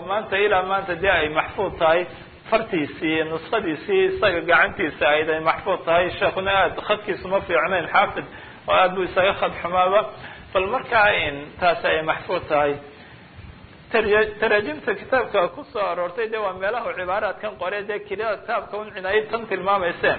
maanta ilaa maanta dee ay maxfuud tahay fartiisii nuskhadiisii isaga gacantiisa ayd ay maxfuud tahay sheekuna aada khadkiisu ma fiicnayn xaafid oo aada buu isaga khad xumaaba bal markaa in taasi ay maxfuud tahay taraajimta kitaabka kusoo aroortay de waa meelaha cibaaraadkan qore dee kitaabka un cinaayad tan tilmaamayseen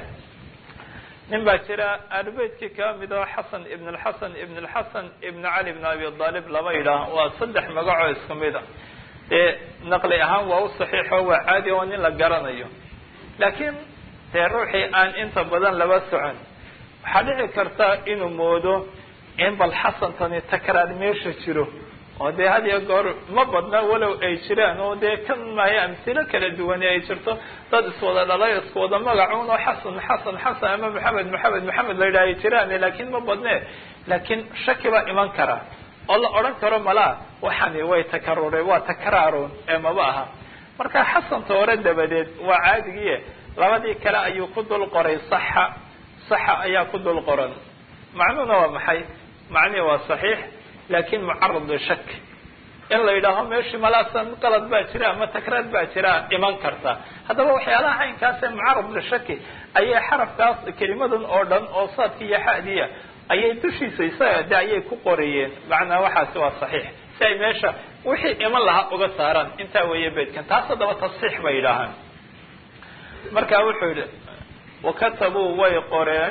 nin baa jira arbeytkii kaa mid oo xasan ibn lxasan ibn lxasan ibn cali ibn abi aalib lama yidhaah waa saddex magacoo isku mid a dee naqli ahaan waa u saxiixo waa caadi oo nin la garanayo laakiin dee ruuxii aan inta badan laba socon waxaa dhici karta inuu moodo in bal xasantani takraar meesha jiro oo dee had iyo goor ma badna walow ay jiraan oo dee kan maayo amsilo kala duwani ay jirto dad iswada dhalay isku wada magacuun oo xasan xasan xasan ama maxamed maxamed maxamed la yidhaha ay jiraan laakiin ma badne laakiin shaki baa iman kara oo la odhan karo malaa waxani way takarure waa takraaron ee maba aha marka xasanta hore dabadeed waa caadigiie labadii kale ayuu ku dul qoray saxa saxa ayaa ku dul qoran macnuhuna waa maxay macnihi waa saxiix laakin mucarad lishak in la yidhaaho meeshii malaasan qalad baa jira ama takraar baa jira iman karta haddaba waxyaalaha caynkaasee mucarad lishaki ayay xarafkaas kelimadan oo dhan oo saadka iyo xadiya ayay dushiisa isaga de ayay ku qorayeen macnaa waxaasi waa saxiix si ay meesha wixii iman lahaa uga saaraan intaa weeye beydkan taas haddaba tasxiix bay yidhaahaan marka wuxuu yihi wakatabuu way qoreen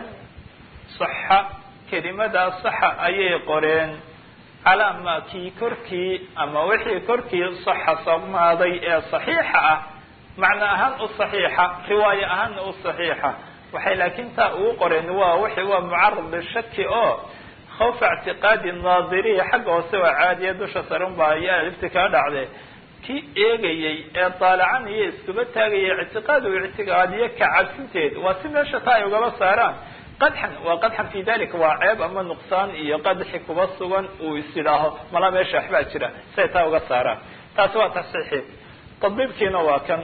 saxa kelimadaa saxa ayay qoreen calaa ma kii korkii ama wixii korkii saxa sugnaaday ee saxiixa ah macno ahaan u saxiixa riwaayo ahaanna u saxiixa waxay laakiin taa ugu qoreen waa wixi waa mucarad lishaki oo khawfa ictiqaadi naadiriya xagga hoose waa caadiya dusha sarun baa ayaa alifti kaa dhacde kii eegayey ee daalacanaya iskuba taagaya ictiqaad u ictiqaadiyo ka cabsinteed waa si meesha taa ay ugaba saaraan qadxan waa qadxan fi dalika waa ceeb ama nuqsaan iyo qadxi kuba sugan uu is yidhaaho mala meesha waxbaa jira siay taa uga saaraan taasi waa tasxiixi tadbiibkiina waa kan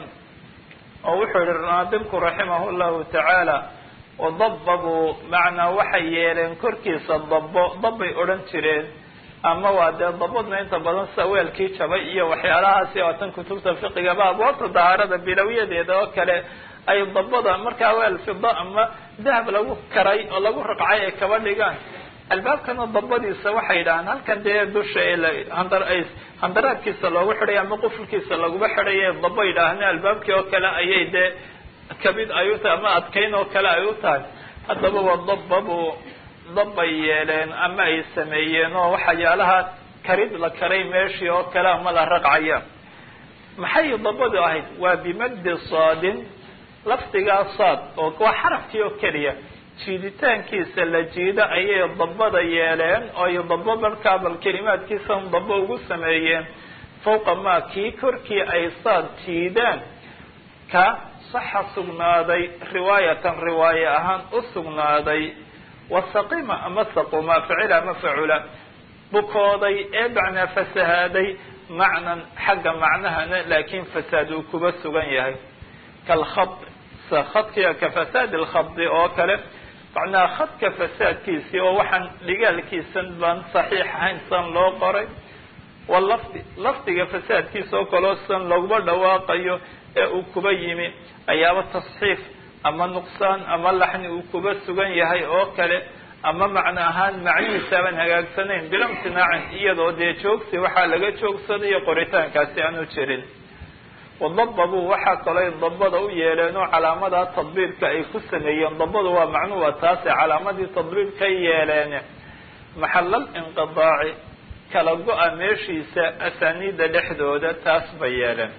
oo wuxuu yihi naadimku raximah llahu tacaala wadababuu macnaa waxay yeeleen korkiisa dabo dabbay odhan jireen ama waa dee dabadna inta badan sida weelkii jabay iyo waxyaalahaasi oo tan kutubta fiqigaba abwaabta dahaarada bilowyadeeda oo kale ay dabada markaa weel fida ama dahab lagu karay oo lagu raqcay ay kaba dhigaan albaabkana dabadiisa waxay yidhahaan halkan dee dusha handar ay handaraadkiisa loogu xidhay ama qufulkiisa laguba xidhay daba yidhaahna albaabkii oo kale ayay dee kabid ay u tahay ama adkayn oo kale ay u tahay haddaba wadababu dabbay yeeleen ama ay sameeyeen oo waxyaalaha karid la karay meeshii oo kale ama la raqcaya maxay dabadu ahayd waa bimagdi saadin lafdigaa saad oo waa xarafkii oo keliya jiiditaankiisa la jiido ayay dabada yeeleen oo ay dabo markaa bal kelimaadkiisa dabo ugu sameeyeen fawqa maa kii korkii ay saad jiidaan ka saxa sugnaaday riwaayatan riwaaye ahaan u sugnaaday wasaqima ama saquma ficila ama facula bukooday ee macnaa fasahaaday macnan xagga macnahana laakiin fasaad uu kuba sugan yahay kalkhad khadkiga ka fasaad lkhadi oo kale macnaa khadka fasaadkiisii oo waxaan dhigaalkiisan baan saxiix ahayn san loo qoray walafdi lafdiga fasaadkiisa oo kaleo san laguma dhawaaqayo ee uu kuba yimi ayaaba tasxiif ama nuqsaan ama laxni uu kuba sugan yahay oo kale ama macno ahaan macnihiisa aban hagaagsanayn bila imtinaacin iyadoo dee joogsi waxaa laga joogsanayo qoritaankaasi aanu jirin wadababuu waxaa kaloo dabada u yeeleen oo calaamadaa tadbiibka ay ku sameeyeen dabadu waa macnuhu waa taase calaamadii tadbiibkay yeeleen maxalal inqidaaci kala go-a meeshiisa asaaniida dhexdooda taas bay yeeleen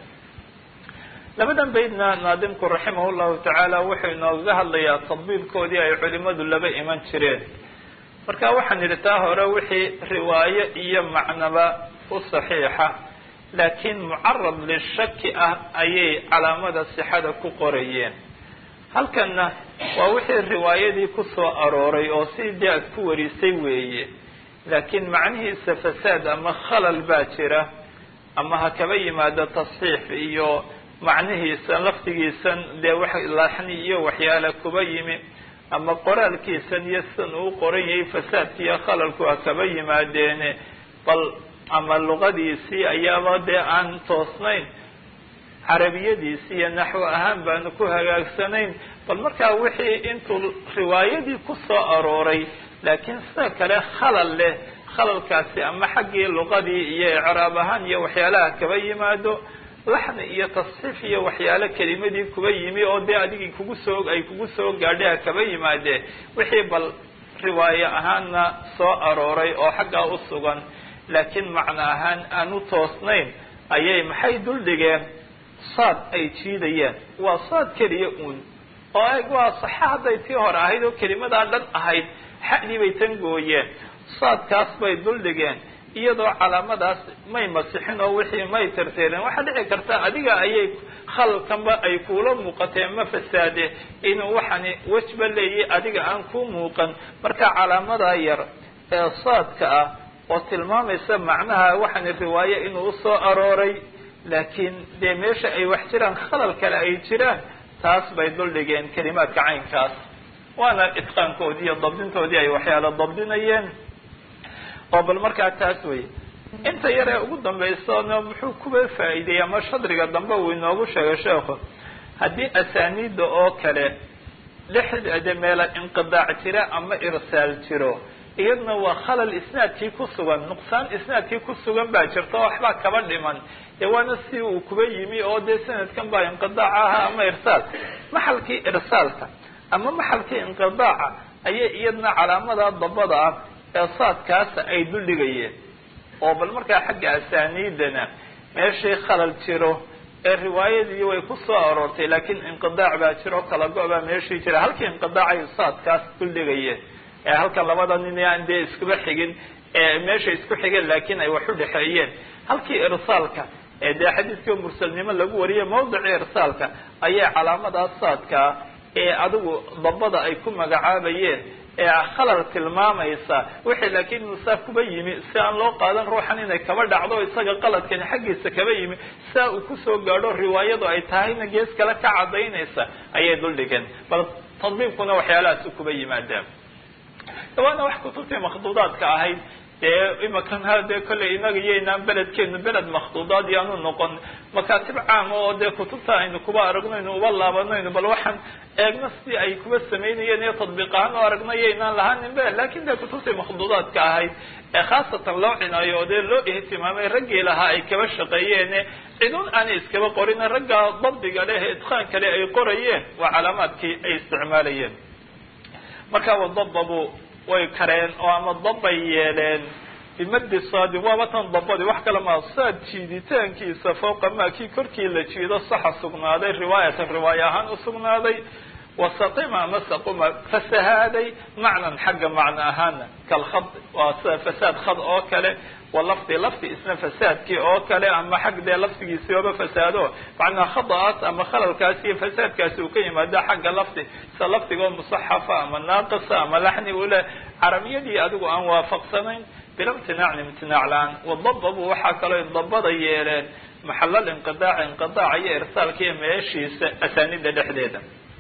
labadan baydna naadimku raximah llahu tacaala wuxuu inooga hadlayaa tadbiibkoodii ay culimadu laba iman jireen marka waxaan idhi taa hore wixii riwaayo iyo macnaba u saxiixa laakiin mucarad lishaki ah ayay calaamada sixada ku qorayeen halkanna waa wixii riwaayadii ku soo arooray oo sidii aad ku warisay weeye laakiin macnihiisa fasaad ama khalal baa jira ama ha kaba yimaado tasxiix iyo macnihiisa laftigiisan dee wax laxni iyo waxyaala kuba yimi ama qoraalkiisan iyo sidan uu qoran yahay fasaadka iyo khalalku ha kaba yimaadeene bal ama luqadiisii ayaaba dee aan toosnayn carabiyadiisi iyo naxwo ahaan baanu ku hagaagsanayn bal markaa wixii intuu riwaayadii ku soo arooray laakiin sida kale khalal leh khalalkaasi ama xaggii luqadii iyo icraab ahaan iyo waxyaalaha kaba yimaado laxni iyo tasxiif iyo waxyaalo kelimadii kuba yimi oo dee adigii kugu soo ay kugu soo gaadhay kaba yimaadee wixii bal riwaaye ahaanna soo arooray oo xaggaa u sugan laakiin macno ahaan aan u toosnayn ayay maxay duldhigeen saad ay jiidayeen waa saad keliya uun oo eg waa saxa hadday tii hore ahayd oo kelimadaa dhan ahayd xadii bay tan gooyeen saadkaas bay duldhigeen iyadoo calaamadaas may masixin oo wixii may tirtirin waxaa dhici karta adiga ayay khalalkanba ay kuula muuqateen ma fasaade inuu waxani wejba leeyahy adiga aan ku muuqan marka calaamadaa yar ee saadka ah oo tilmaamaysa macnaha waxani riwaaye inuu usoo arooray laakiin dee meesha ay wax jiraan khalal kale ay jiraan taas bay duldhigeen kelimaadka caynkaas waana itqaankoodii iyo dabdintoodii ay waxyaala dabdinayeen oo bal markaa taas wey inta yar ee ugu dambaysana muxuu kuba faa'iideeyey ama shadriga dambe uu inoogu sheegay sheekhu haddii asaaniida oo kale dhexdeeda meela inqidaac jira ama irsaal jiro iyadna waa khalal isnaadkii ku sugan nuqsaan isnaadkii ku sugan baa jirta oo waxbaa kaba dhiman dee waana si uu kuba yimi oo dee sanadkan baa inqidaac ahaa ama irsaal maxalkii irsaalka ama maxalkii inqidaaca ayay iyadna calaamada dabada ah ee saadkaasa ay duldhigayeen oo bal markaa xagga asaaniidana meeshii khalal jiro ee riwaayadii way ku soo aroortay laakiin inqidaac baa jiro kala go- baa meeshii jira halkii inqidaacay saadkaas duldhigayeen ee halkan labada nin aan dee iskuba xigin ee meesha isku xigeen laakiin ay wax u dhexeeyeen halkii irsaalka ee dee xadiidkii mursalnimo lagu wariyay mawdicii irsaalka ayay calaamadaas saadkaa ee adigu dabada ay ku magacaabayeen ee khalal tilmaamaysa wixii laakiin musaa kuba yimi si aan loo qaadan ruuxan inay kaba dhacdo isaga qaladkani xaggiisa kaba yimi saa uu kusoo gaadho riwaayadu ay tahayna gees kale ka cadaynaysa ayay duldhigeen bal tadbiibkuna waxyaalahaas kuba yimaadaan waana wax kutubtii makhduudaadka ahayd dee imakan ha dee kolley inaga iyoynaan beledkeenu beled makhduudaad yaanu noqon makaatib caama oo dee kutubta aynu kuba aragnayno uba laabanayno bal waxaan eegno sidii ay kuba samaynayeen iyo tadbiiq ahaan oo aragna yaynaan lahaanin be lakin dee kutubtii makhduudaadka ahayd ee khaasatan loo cinayo oo dee loo ihtimaamay raggii lahaa ay kaba shaqeeyeene cidun aanay iskaba qorin ragga dabdiga leh idqaan kale ay qorayeen waa calaamaadkii ay isticmaalayeen marka wadababu way kareen oo ama dabbay yeeleen bimadi saadi waaba tan dabadi wax kale maa saad jiiditaankiisa fawqa maa kii korkii la jiido saxa sugnaaday riwaayatan riwaaya ahaan usugnaaday wasaqima ama saquma fasahaaday macnan xagga macno ahaana kalkhad waa sida fasaad khad oo kale walafdi lafdi isna fasaadkii oo kale ama xag dee lafdigiisi ooba fasaado macnaa khada'aas ama khalalkaasi iyo fasaadkaasi uu ka yimaado xagga lafdi sida lafdigoo musaxafa ama naaqisa ama laxni ule carabiyadii adigu aan waafaqsanayn bila imtinaacni imtinaac la-aan wadababu waxaa kaloo dabada yeeleen maxalal inqidaac inqidaaca iyo irsaalka iyo meeshiisa asaanida dhexdeeda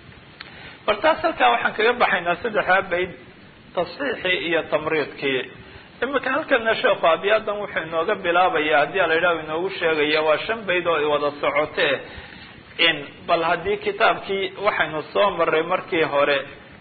bal taas halkaa waxaan kaga baxaynaa saddexdaa bayd tasxiixii iyo tamriidkii imika halkana sheekhu abiyaadan wuxuu inooga bilaabaya haddii ala yidhaha inoogu sheegaya waa shan bayd oo wada socotee in bal haddii kitaabkii waxaynu soo maray markii hore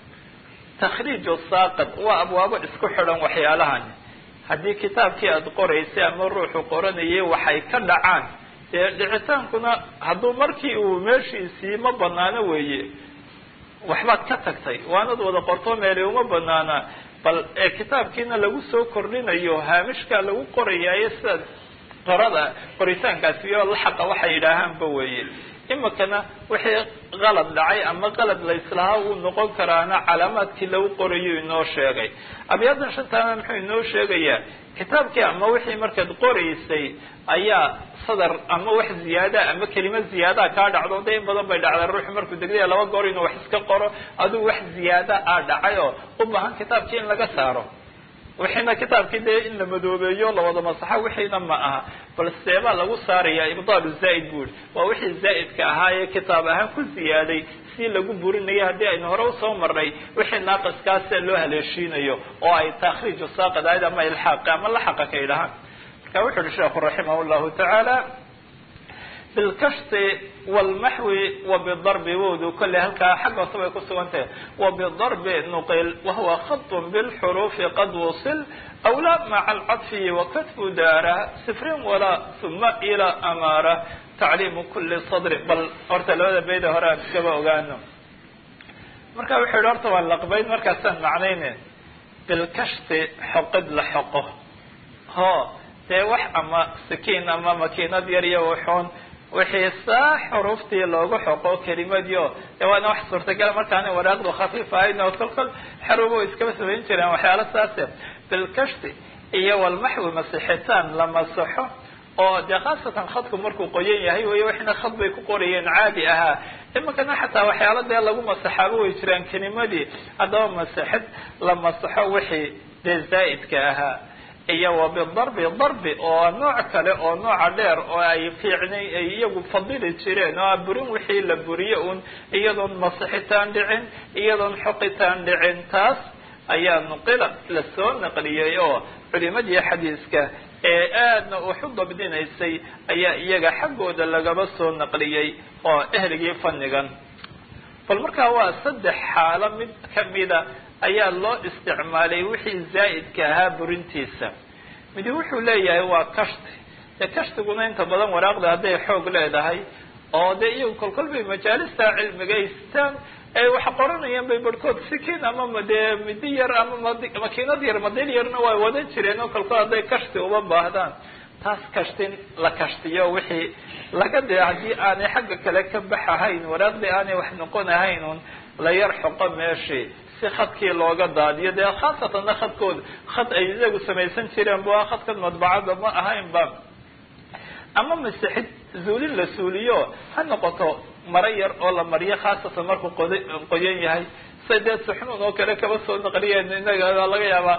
takhriiju saaqid waa abwaabo isku xidhan waxyaalahan haddii kitaabkii aada qoraysay ama ruuxu qoranayay waxay ka dhacaan dee dhicitaankuna hadduu markii uu meeshiisii ma banaano weeye waxbaad ka tagtay waanad wada qorto meeli uma banaana bal ee kitaabkiina lagu soo kordhinayo haamishkaa lagu qorayaayo sida qorada qoritaankaasi iyo laxaqa waxay yidhaahaanba weeye imikana wixii qalad dhacay ama qalad la islahaa uu noqon karaana calaamaadkii lagu qorayo inoo sheegay abiyaadan shantaana muxuu inoo sheegayaa kitaabkii ama wixii markaad qoraysay ayaa sadar ama wax ziyaada ama kelima ziyaada kaa dhacdo de in badan bay dhacdaa ruuxu markuu degdaya laba goor inuu wax iska qoro aduu wax ziyaada a dhacay oo u baahan kitaabkii in laga saaro wixiina kitaabkii dee in la madoobeeyo lawada masaxa wixiina ma aha bal seebaa lagu saaraya ibdaalu zaaid bu uri waa wixii zaa'idka ahaa ee kitaab ahaan ku ziyaaday si lagu burinaya haddii aynu hore usoo marnay wixii naaqiskaasa loo haleeshiinayo oo ay takhriiju saaqid ahayd ama ilxaaqi ama laxaqa ka yidhahaan marka wuxu uhi sheekhu raximah llahu tacaala bilkashti walmaxwi wa bidarbi wowdu kolley halkaa xagga hoose bay ku sugan tahay wa bidarbi nuqil wahuwa khatun bilxuruufi qad wusil awla maca alcadfi wakatfu daara sifrin walaa uma ila amaara tacliimu kuli sadri bal horta labada bayda hore aan iskaba ogaano marka wuxuu yihi horta waa laqbayn markaasaan macnayne bilkashti xoqid la xoqo ho dee wax ama sikiin ama makiinad yar iyo wuxuun wixii saa xuruuftii loogu xoqo kelimadii de waana wax suurtagala markaana waraaqdu khafiif ahayn oo kol kol xarubo iskaba samayn jireen waxyaala saase bilkashti iyo walmaxwi masixitaan la masaxo oo dee khaasatan khadku markuu qoyan yahay wey waxna khad bay ku qorayeen caadi ahaa iminkana xataa waxyaala dee lagu masaxaaba way jiraan kelimadii haddaba masixid la masaxo wixii dee zaa'idka ahaa iyo wa bidarbi darbi oo nooc kale oo nooca dheer oo ay fiicnay ay iyagu fadili jireen oo burin wixii la buriye un iyadoon masixitaan dhicin iyadoon xoqitaan dhicin taas ayaa nuqila lasoo naqliyey oo culimadii xadiiska ee aadna waxu dabdinaysay ayaa iyaga xaggooda lagaba soo naqliyey oo ehligii fannigan bal markaa waa saddex xaalo mid kamida ayaa loo isticmaalay wixii zaa'idka ahaa burintiisa midi wuxuu leeyahay waa kashti dee kashtiguna inta badan waraaqda hadday xoog leedahay oo dee iyagu kolkol bay majaalista cilmigaystaan ay wax qoranayaan bay barhkood sikiin ama dee midi yar ama makiinad yar madil yarna waa wadan jireen oo kolkol hadday kashti uba baahdaan taas kashtin la kashtiyo wixii laga dee haddii aanay xagga kale ka baxahayn waraaqdii aanay wax noqon ahayn un la yar xoqo meeshii si khadkii looga daadiyo dee khaasatanna khadkooda khad ay iyagu samaysan jireen bu khadkan madbacada ma ahaynba ama masixid zuulin la suuliyo ha noqoto maro yar oo la mariyo khaasatan markuu qod qoyan yahay say dee suxnuun oo kale kaba soo naqliyeen inaga laga yaabaa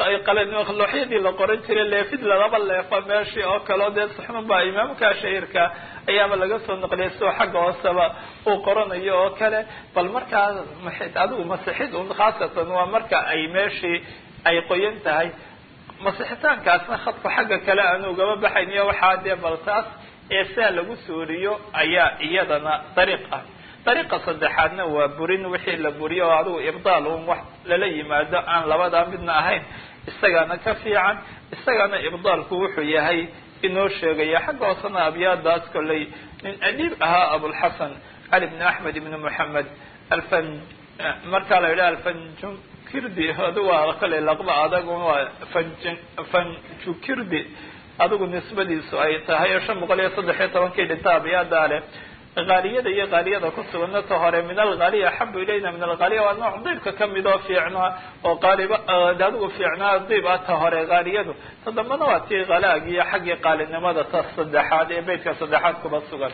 qalooxyadii la qoran jiray leefid lalaba leefa meeshii oo kaleo dee suxnuun baa imaamka shahiirka ayaaba laga soo naqliyay sidoo xagga hooseba uu qoranayo oo kale bal markaa adigu masixid un khaasatan waa marka ay meeshii ay qoyan tahay masixitaankaasna khadku xagga kale aanu ugaba baxayn iyo waxaa dee bal taas ee saa lagu suuriyo ayaa iyadana dariiq ah dariiqa saddexaadna waa burin wixii la buriyo oo adigu ibdaal un wax lala yimaado aan labadaa midna ahayn isagaana ka fiican isagana ibdaalku wuxuu yahay inoo sheegaya xagga hoosena abyaadaas kolley nin adiib ahaa abulxasan cali bn axmed ibn moxamed alfan markaa la yidhaha alfanjukirdi adu waa kale laqba adag waa fan fanjukirdi adigu nisbadiisu ay tahay oo shan boqol iyo saddex iyo tobankii dhinta abyaada leh haaliyada iyo haaliyada ku sugana ta hore min alhaaliya axabu ilayna min alhaaliya waa nooc diibka kamid oo fiicnaa oo qaaliba adigu fiicnaa diib ah ta hore haaliyadu ta dambana waa tii halaag iyo xaggii qaalinimada ta saddexaad ee beytka saddexaad kuba sugan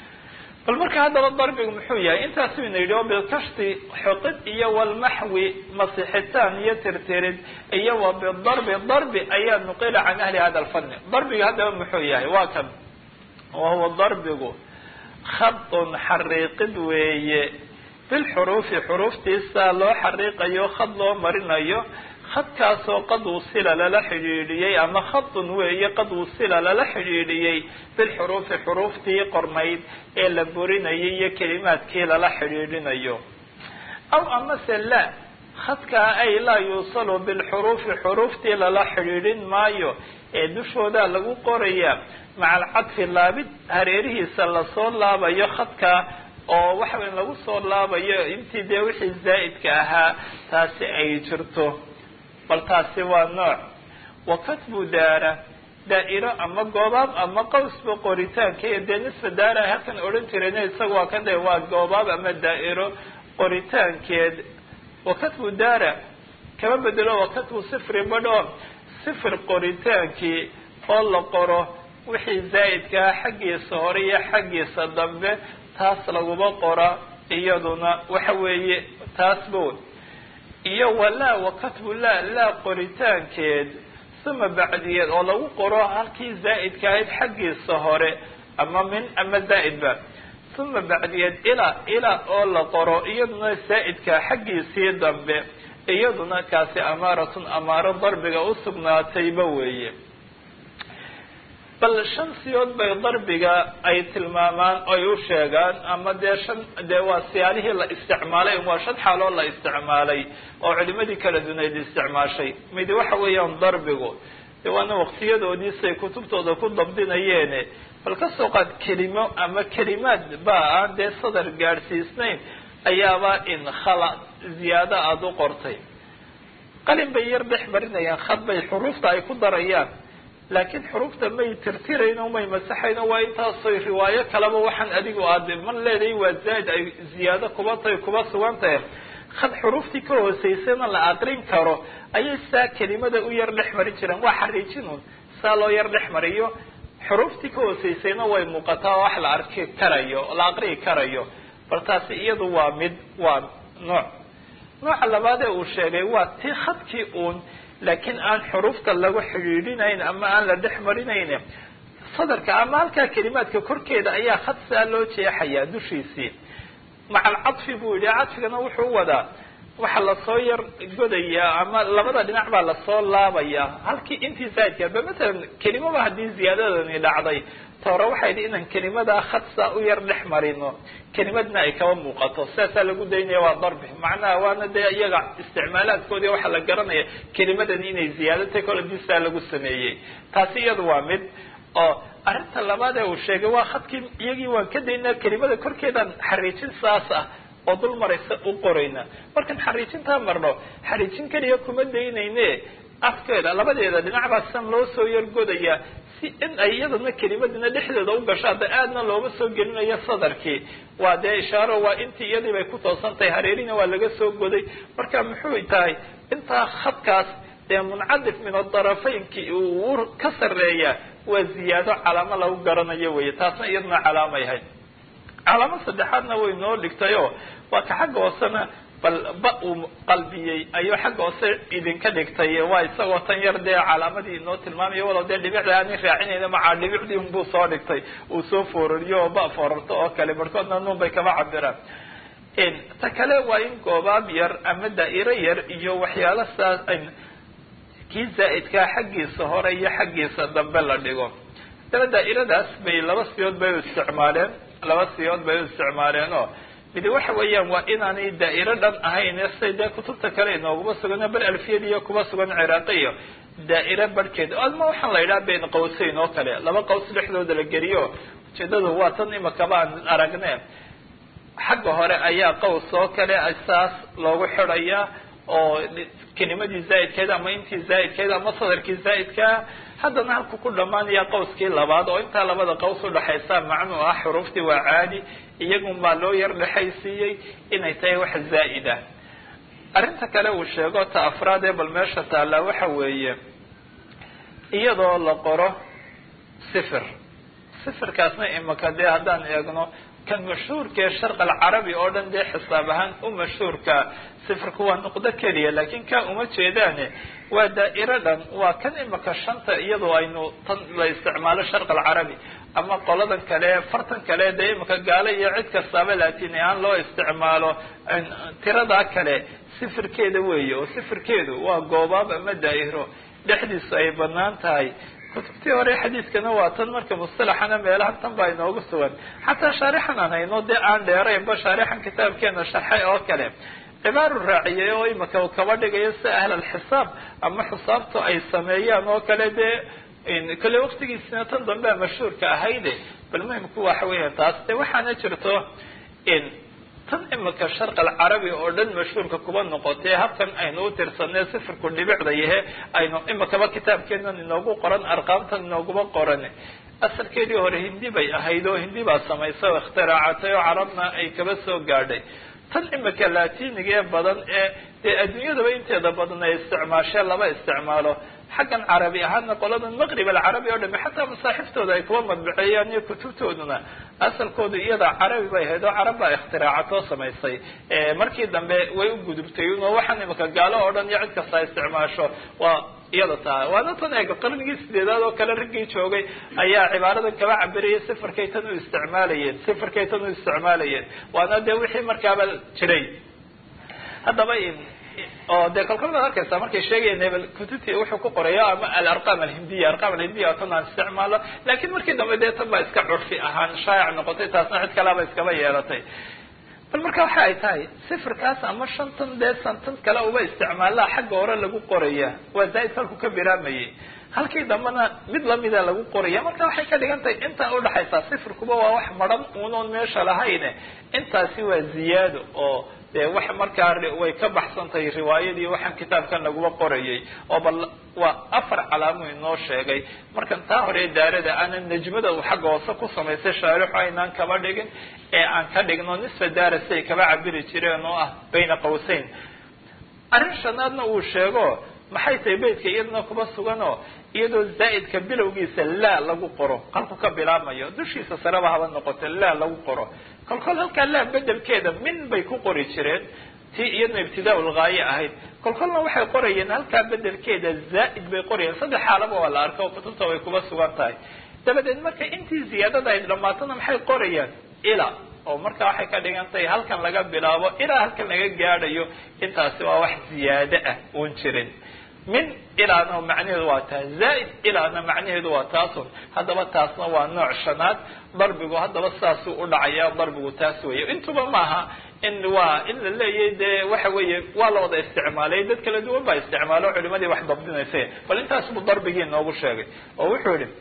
bal marka haddaba darbigu muxuu yahay intaasu ina yidhi oo bilkashti xoqid iyo walmaxwi masixitaan iyo tirtirid iyo wa bidarbi darbi ayaa nuqila can ahli hada alfanni darbiga haddaba muxuu yahay waa kan wahuwa darbigu khadun xariiqid weeye bilxuruufi xuruuftiisa loo xariiqayo khad loo marinayo khadkaasoo qad wusila lala xidhiidhiyey ama khadun weeye qad wusila lala xidhiidhiyey bilxuruufi xuruuftii qornayd ee la burinayay iyo kelimaadkii lala xidhiidhinayo aw amase la khadkaa ay laa yuusalu bilxuruufi xuruuftii lala xidhiidhin maayo ee dushoodaa lagu qorayaa maca alcadfi laabid hareerihiisa lasoo laabayo khadkaa oo waxaweyn lagu soo laabayo intii dee wixii zaa'idka ahaa taasi ay jirto bal taasi waa nooc wa katbu daara daa'iro ama goobaab ama qawsba qoritaanka iyo dee nisfa daara halkan odhan jirayna isaga waa ka de waa goobaab ama daa'iro qoritaankeed wa katbu daara kama bedelo wa katbu sifri badho sifir qoritaankii oo la qoro wixii zaa'idkaa xaggiisa hore iyo xaggiisa dambe taas laguma qora iyaduna waxa weeye taasba wey iyo walaa wa katbu laa laa qoritaankeed suma bacdiyeed oo lagu qoro halkii zaa'idka ahayd xaggiisa hore ama min ama zaa'idba suma bacdiyeed ilaa ilaa oo la qoro iyaduna zaa'idka xaggiisii dambe iyaduna kaasi amaaratun amaaro darbiga usugnaatayba weeye bal shan siyood bay darbiga ay tilmaamaan ay u sheegaan ama dee shan dee waa siyaalihii la isticmaalay waa shan xaaloo la isticmaalay oo culimadii kala dunayd isticmaashay midi waxa weeyaan darbigu de waana waqtiyadoodiisay kutubtooda ku dabdinayeene bal ka soo qaad kelimo ama kelimaad ba aan dee sadar gaadhsiisnayn ayaaba in khala ziyaado aada u qortay qalin bay yar dhex marinayaan khad bay xuruufta ay ku darayaan laakiin xuruufta may tirtirayn o may masaxayn o waa intaasoy riwaayo kaleba waxaan adigu aad man leedahay waa zaaid ay ziyaado kuba tahay kuba sugan tahay khad xuruuftii ka hooseysana la aqrin karo ayay saa kelimada u yar dhex marin jireen waa xariijinun saa loo yar dhex mariyo xuruuftii ka hooseysayna way muuqataa oo wax la arki karayo la aqriyi karayo bal taasi iyadu waa mid waa nooc nooca labaad ee uu sheegay waa ti khadkii uun laakiin aan xuruufta lagu xidhiidhinayn ama aan la dhex marinayn sadarka ama halkaa kelimaadka korkeeda ayaa khad saa loo jeexayaa dushiisii maca alcadfi buu yihi cadfigana wuxuu wadaa waxaa lasoo yar godayaa ama labada dhinac baa lasoo laabayaa halkii intii zaidka ba matalan kelimaba haddii ziyaadadani dhacday toore waxay idhi inaan kelimadaa khad saa u yar dhex marino kelimadna ay kaba muuqato sidaasaa lagu daynaya waa darbi macnaha waana dee iyaga isticmaalaadkoodii waxaa la garanaya kelimadani inay ziyaadatay kol hadii saa lagu sameeyey taasi iyadu waa mid oo arrinta labaad ee uu sheegay waa khadkii iyagii waan ka daynaa kelimada korkeedaan xariijin saas ah oo dul maraysa u qorayna markaan xariijintaa marno xariijin keliya kuma daynayne afkeeda labadeeda dhinac baa san loo soo yargodayaa si in ay iyadana kelimadina dhexdeeda u gasho hadda aadna looma soo gelinayo sadarkii waa dee ishaaro waa intii iyadii bay ku toosan tahay hareerina waa laga soo goday marka muxuu tahay intaa khadkaas dee muncadif min adarafaynki uu ka sareeya waa ziyaado calaamo lagu garanayo wey taasna iyaduna calaamay ahayd calaamo saddexaadna way noo dhigtayo waa ka xagga hoosena bal ba uu qalbiyey ayuu xagga hoose idinka dhigtay waa isagoo tan yar dee calaamadii inoo tilmaamayo walow dee dhibicda aanin raacinayna macaa dhibicdii unbuu soo dhigtay uu soo foorariyo oo ba foorarto oo kale barhkoodna nuun bay kaba cabiraan ta kale waa in goobaab yar ama daa'iro yar iyo waxyaalo saas kii zaa'idkaa xaggiisa hore iyo xaggiisa dambe la dhigo haddana daa'iradaas bay laba siyood bay u isticmaaleen laba siyood bay u isticmaaleen oo midi waxa weeyaan waa inaanay daa'iro dhan ahayn say dee kutubta kale inooguma sugan bal alfiyadiiyo kuba sugan ciraaqiyo daa'iro barhkeed adma waxaan la yidhaha bayn qawseyn oo kale laba qaws dhexdooda la geliyo ujeedadu waa tan imakaba aan aragne xagga hore ayaa qaws oo kale saas loogu xidhayaa oo kelimadii zaa'idkeed ama intii zaa'idkeed ama sadarkii zaa'idkaa haddana halku ku dhamaanaya qawskii labaad oo intaa labada qaws udhaxaysa macnuu ah xuruuftii waa caadi iyagun baa loo yar dhexaysiiyey inay tahay wax zaa'id ah arrinta kale uu sheego ta afraad ee bal meesha taallaa waxa weeye iyadoo la qoro sifir sifirkaasna imaka dee haddaan eegno kan mashhuurkaee sharq alcarabi oo dhan dee xisaab ahaan u mashhuurka sifirku waa nuqdo keliya laakiin kaa uma jeedaane waa daa'iro dhan waa kan imaka shanta iyadoo aynu tan la isticmaalo sharq alcarabi ama qoladan kale fartan kale dee imaka gaalo iyo cid kastaaba laatin ahaan loo isticmaalo tiradaa kale sifirkeeda weeye oo sifirkeedu waa goobaab ama daa'iro dhexdiisu ay banaan tahay kutubtii hore xadiiskana waa tan marka mustalaxana meelahan tan baa inoogu sugan xataa shaarixan aan hayno dee aan dheeraynba shaarixan kitaabkeena sharxay oo kale cibaaru raaciyay oo imaka kaba dhigayo si ahl alxisaab ama xisaabtu ay sameeyaan oo kale dee kale waktigiisina tan dambea mashhuurka ahayde bal muhimku waxa weya taas de waxaana jirto tan imika sharq alcarabi oo dhan mashhuurka kuba noqotay habkan aynu u tirsanay sifirku dhibicda yahe aynu imikaba kitaabkeenan inoogu qoran arqaamtan inooguma qoran asalkeedii hore hindi bay ahayd oo hindi baa samaysay oo ikhtiraacatay oo carabna ay kaba soo gaadhay tan imika latiniga ee badan ee dee adduunyadaba inteeda badan ay isticmaasheen lama isticmaalo xaggan carabi ahaana qoladan maqrib alcarabi oo dhami xataa masaaxiftooda ay kuwa madbaceeyaan iyo kutubtooduna asalkoodu iyada carabi bay ahayd oo carab baa ikhtiraacatoo samaysay markii dambe way u gudubtay oo waxaan imika gaalo oo dhan iyo cid kasta isticmaasho waa iyada tahay waana tan eega qarnigii sideedaad oo kale raggii joogay ayaa cibaaradan kaba cabirayay sifirkay tan u isticmaalayeen sifirkay tan u isticmaalayeen waana dee wixii markaaba jiray haddaba oo dee kolkol baad arkaysaa markay sheegayeen hebel kutubti wuxuu ku qoraya ama alarqam alhindiya arqam alhindiya tan aan isticmaalo lakin markii dambe dee tan baa iska curfi ahaan shaayac noqotay taasna cid kalaba iskaba yeelatay bal marka waxa ay tahay sifirkaas ama shantan dee santan kale uba isticmaalaha xagga hore lagu qoraya waa zaaid halku ka biraamayay halkii dambena mid lamida lagu qoraya marka waxay ka dhigan tahay intaa udhaxaysaa sifirkuba waa wax maran unoon meesha lahayne intaasi waa ziyaado oo dee wax markaa way ka baxsan tahay riwaayadii waxaan kitaabkan laguma qorayay oo bal waa afar calaamo inoo sheegay markan taa hore daarada aanan najmada xagga hoose ku samaysay shaarixu aynaan kaba dhigin ee aan ka dhigno nisfa daara siay kaba cabiri jireen oo ah bayna qawseyn arrin shanaadna uu sheego maxay tahay beytka iyadana kuba suganoo iyadoo zaa'idka bilowgiisa laa lagu qoro halku ka bilaabmayo dushiisa sareba haba noqoto laa lagu qoro kolkol halkaa laa bedelkeeda min bay ku qori jireen tii iyadna ibtidaa lgaaye ahayd kolkolna waxay qorayeen halkaa bedelkeeda zaa'id bay qorayeen saddex xaalaba waa la arka oo kutubta way kuba sugan tahay dabadeed marka intii ziyaadada ay dhamaatona maxay qorayaan ila oo marka waxay ka dhigan tahay halkan laga bilaabo ilaa halkan laga gaadhayo intaasi waa wax ziyaado ah uun jirin min ilaana macnaheedu waa taa zaaid ilaana macnaheedu waa taasun haddaba taasna waa nooc shanaad darbigu haddaba saasuu udhacaya darbigu taas weeye intuba maaha in waa in la leeyahy dee waxa weeye waa la wada isticmaalay dad kala duwan baa isticmaalo culimadii wax dabdinaysa bal intaas buu darbigii noogu sheegay oo wuxuu yihi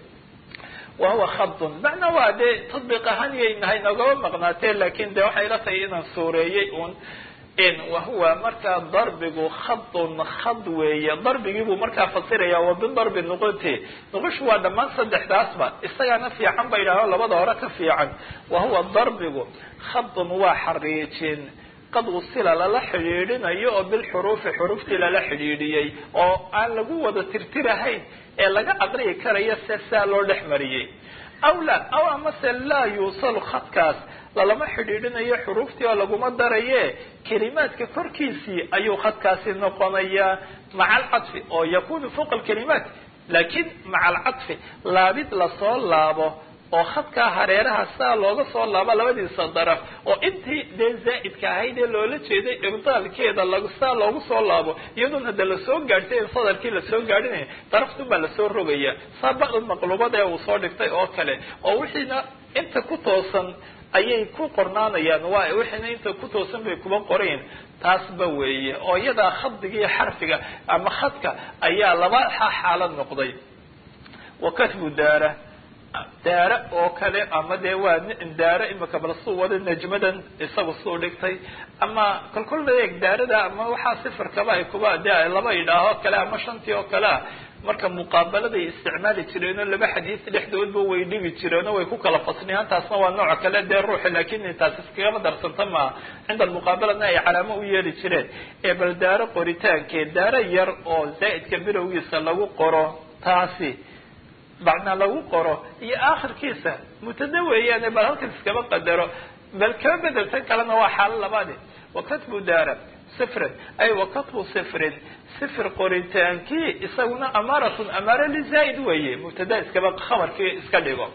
wahuwa khadun macnaa waa dee tadbiiq ahaan yay nahay nogaba maqnaatee lakin de waxay la tahay inaan suureeyey un wahuwa markaa darbigu khadun khad weeye darbigii buu markaa fasiraya wa bidarbi nuqunti nuqushu waa dhammaan saddexdaasba isagaana fiican ba yidhahdo labada hore ka fiican wahuwa darbigu khadun waa xariijin qad usila lala xidhiidhinayo oo bilxuruufi xuruftii lala xidhiidhiyey oo aan lagu wada tirtirahayn ee laga aqriyi karayo se saa loo dhex mariyey aw la aw amase laa yuusalu khadkaas lalama xidhiidhinayo xuruuftii oo laguma daraye kelimaadka korkiisii ayuu khadkaasi noqonayaa maca alcadfi oo yakunu fawqa alkalimaat lakin maca alcadfi laabid lasoo laabo oo khadkaa hareeraha saa looga soo laabo labadiisa daraf oo intii dee zaa'idka ahayd ee loola jeeday ibdaalkeeda lag saa loogu soo laabo iyadoon hadda lasoo gaadhtay in sadarkii lasoo gaadhinaya daraftun baa lasoo rogaya saa bacd maqlubada ee uu soo dhigtay oo kale oo wixiina inta ku toosan ayay ku qornaanayaan waa wixiina inta ku toosan bay kuba qorayn taasba weeye oo iyadaa khadiga iyo xarfiga ama khadka ayaa laba xaalad noqday wa katbu daara daare oo kale ama dee waa daare imika bal suu wada najmadan isaga suu dhigtay ama kolkol eeg daarada ama waxaa sifirkaba ay kuba de laba idhaaho kale ama shantii oo kale ah marka muqaabaladay isticmaali jireenoo laba xadiis dhexdoodba way dhigi jireenoo way ku kala fasniyaan taasna waa nooc kale dee ruuxi lakin taas iskagama darsanta maaha cinda almuqaabalana ay calaamo u yeeli jireen ee bal daaro qoritaankeed daaro yar oo zaa'idka bilowgiisa lagu qoro taasi bacna lagu qoro iyo akhirkiisa mutada weeyaane bal halkan iskaba qadaro bal kaba bedeltan kalena waa xaalo labaadi wakatbu daara sifrin ay wakatbu sifrin sifir qoritaankii isaguna amaaratun amaara lizaaid weeye mubtada iskaba khabarkii iska dhigo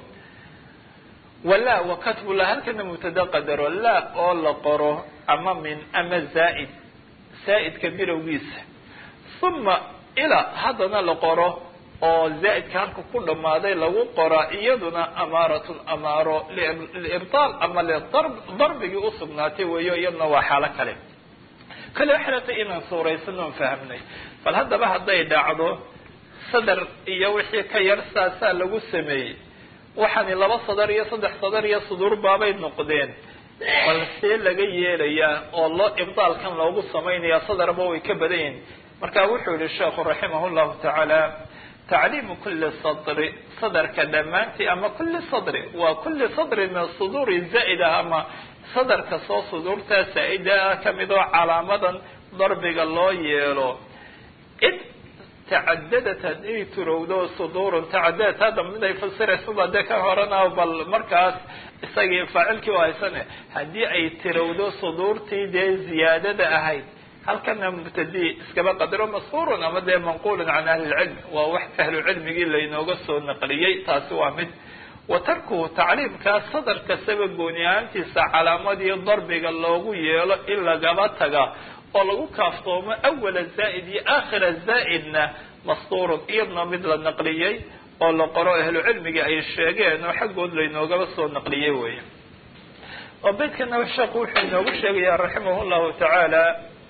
wala wakatbu la halkana mubtada qadaro la oo la qoro ama min ama zaaid zaaidka bilowgiisa uma ila haddana la qoro oo zaa'idka halka ku dhamaaday lagu qoraa iyaduna amaaratun amaaro liibtaal ama lidarbigii usugnaatay weeyo iyaduna waa xaalo kale kale waxay latay inaan suuraysan oon fahamnay bal haddaba hadday dhacdo sadar iyo wixii ka yar saasaa lagu sameeyey waxaani laba sadar iyo saddex sadar iyo suduur baabay noqdeen bal see laga yeelayaa oo loo ibdaalkan loogu samaynayaa sadarba way ka badan yihin marka wuxuu yihi sheekhu raximah llahu tacaala tacliimu kuli sadri sadarka dhammaantii ama kuli sadri waa kuli sadri min suduuri zaa'id ah ama sadarka soo suduurtaa saa-ida ah kamid oo calaamadan darbiga loo yeelo id tacadadat haday turowdo suduurun tacadadat hadda mid ay fasiraysaba dee ka horana bal markaas isagii faacilkii u haysane haddii ay tirowdo suduurtii dee ziyaadada ahayd halkana mubtadi iskaba qadaro masfuurun ama dee manqulun can ahli lcilmi waa wax ahlu cilmigii laynooga soo naqliyey taasi waa mid wa tarkuhu tacliimkaa sadar kastaba gooni ahaantiisa calaamadii darbiga loogu yeelo in lagaba taga oo lagu kaaftoomo awala zaa'id iyo aakhira zaa'idna masturun iyadna mid la naqliyey oo la qoro ahlu cilmiga ay sheegeen oo xaggood laynoogaba soo naqliyey weya oo beydkana sheekhu wuxuu inoogu sheegayaa raximah llahu tacaala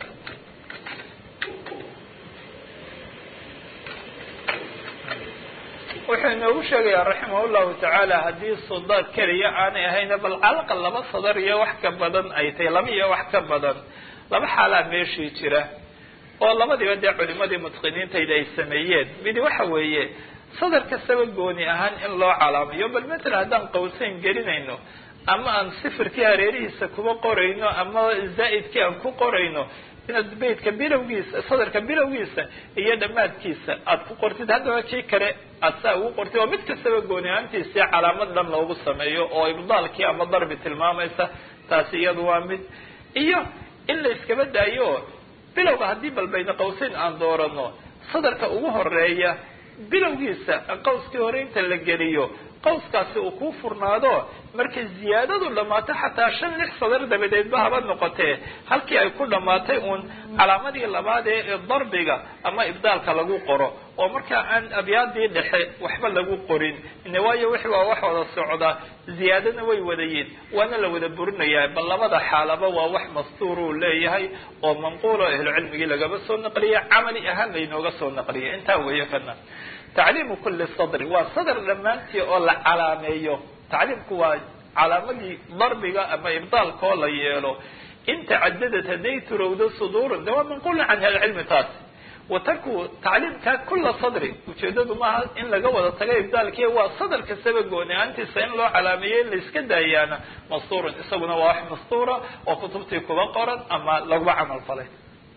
wuxuu inoogu sheegayaa raximah llahu tacaala haddii sudaad keliya aanay ahayna bal calaqa laba sadar iyo wax ka badan ay tahay laba iyo wax ka badan laba xaalaa meeshii jira oo labadiiba dee culimadii mutqiniintayda ay sameeyeen midi waxa weeye sadar kastaba gooni ahaan in loo calaamayo bal matala haddaan qawsayn gelinayno ama aan sifirkii hareerihiisa kuba qorayno ama zaa'idkii aan ku qorayno inaad beytka bilowgiisa sadarka bilowgiisa iyo dhammaadkiisa aad ku qortid haddaba kii kale aad saa ugu qortid oo mid kastaba gooni ahaantiisii calaamad dhan loogu sameeyo oo ibdaalkii ama darbi tilmaamaysa taasi iyadu waa mid iyo in la iskaba daayo bilowga haddii bal bayna qawsayn aan doorano sadarka ugu horeeya bilowgiisa qawskii hore inta la geliyo qawskaasi uu kuu furnaado markay ziyaadadu dhammaato xataa shan lix sadar dabadeedba haba noqotee halkii ay ku dhammaatay uun calaamadii labaad ee darbiga ama ibdaalka lagu qoro oo markaa aan abyaadii dhexe waxba lagu qorin ine waayo wixi waa wax wada socda ziyaadana way wadayiin waana la wada burinayaa bal labada xaalaba waa wax mastuur uu leeyahay oo manquulo ahlu cilmigii lagaba soo naqliyay camali ahaan laynooga soo naqliyay intaa weeye kana tacliimu kuli sadri waa sadr dhammaantii oo la calaameeyo tacliimku waa calaamadii darbiga ama ibdaalkoo la yeelo in tacadadad hadday turowdo suduurun de waa manquulun can ahlicilmi taas wa tarku tacliimka kula sadri ujeedadu maaha in laga wada taga ibdaalkii waa sadr kastaba gooni ahaantiisa in loo calaameeyo in la iska daayaana mastuurun isaguna waa wax mastuura oo kutubtii kuba qoran ama laguba camal falay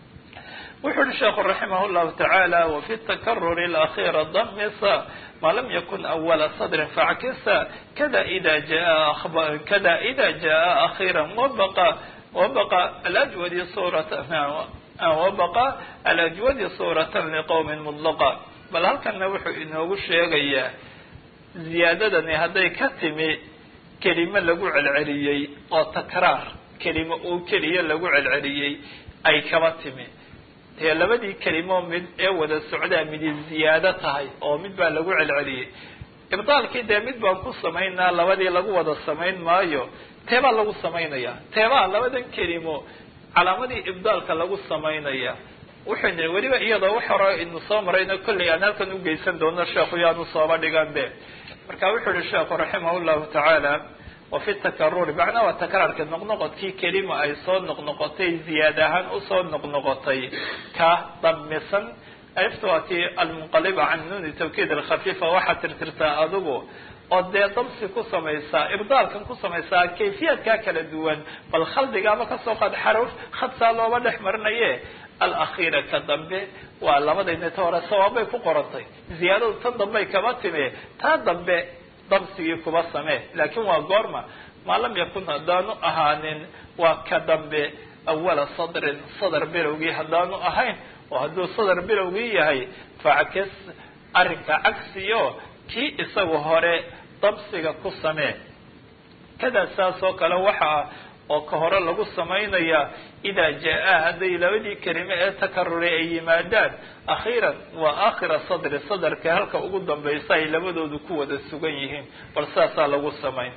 wuxu uhi sheekhu raximah llahu tacaala wafi takaruri اlakhira damisa ma lam yakun awala sadrin fackisa kada ida jaa kada ida jaa akhira wabaqa wabaqa alajwadi surata wabaqa alajwadi suuratan liqowmin mudlaqa bal halkana wuxuu inoogu sheegayaa ziyaadadani hadday ka timi kelimo lagu celceliyey oo takraar kelimo uu keliya lagu celceliyey ay kaba timi dee labadii kelimo mid ee wada socdaa midi ziyaado tahay oo mid baa lagu celceliyey ibdaalkii dee mid baan ku samaynaa labadii lagu wada samayn maayo teebaa lagu samaynaya teebaa labadan kelimo calaamadii ibdaalka lagu samaynaya wuxuu nii weliba iyadoo wax hore inu soo marayno kollay aan halkan ugeysan doono sheekhu yaanu sooba dhigan be marka wuxuu yihi sheekhu raximah llahu tacaala wafi takaruri macnaha waa takraarka noqnoqodkii kelima ay soo noqnoqotay ziyaad ahaan usoo noqnoqotay ka damisan alifta waa tii almunqaliba can nuuni tawkiid alkhafiifa waxaad tirtirtaa adigu oo dee damsi ku samaysaa ibdaalkan ku samaysaa kayfiyaadkaa kala duwan bal khaldiga ama kasoo qaad xaruf khadsaa looba dhex marinaye alakhiira ka dambe waa labadayna ta hore sawaabay ku qorantay ziyaadadu tan dambey kaba timi taa dambe damsigii kuba samee laakiin waa goorma maa lam yakun haddaanu ahaanin waa ka dambe awala sadrin sadr bilowgii haddaanu ahayn oo hadduu sadr bilowgii yahay fackas arrinka cagsiyo kii isagu hore damsiga ku samee kadaa saas oo kale waxaa oo ka hore lagu samaynaya idaa jaa hadday labadii kelime ee takaruray ay yimaadaan akhiiran waa aakhira sadri sadarka halka ugu dambaysa ay labadoodu ku wada sugan yihiin bal saasaa lagu samayn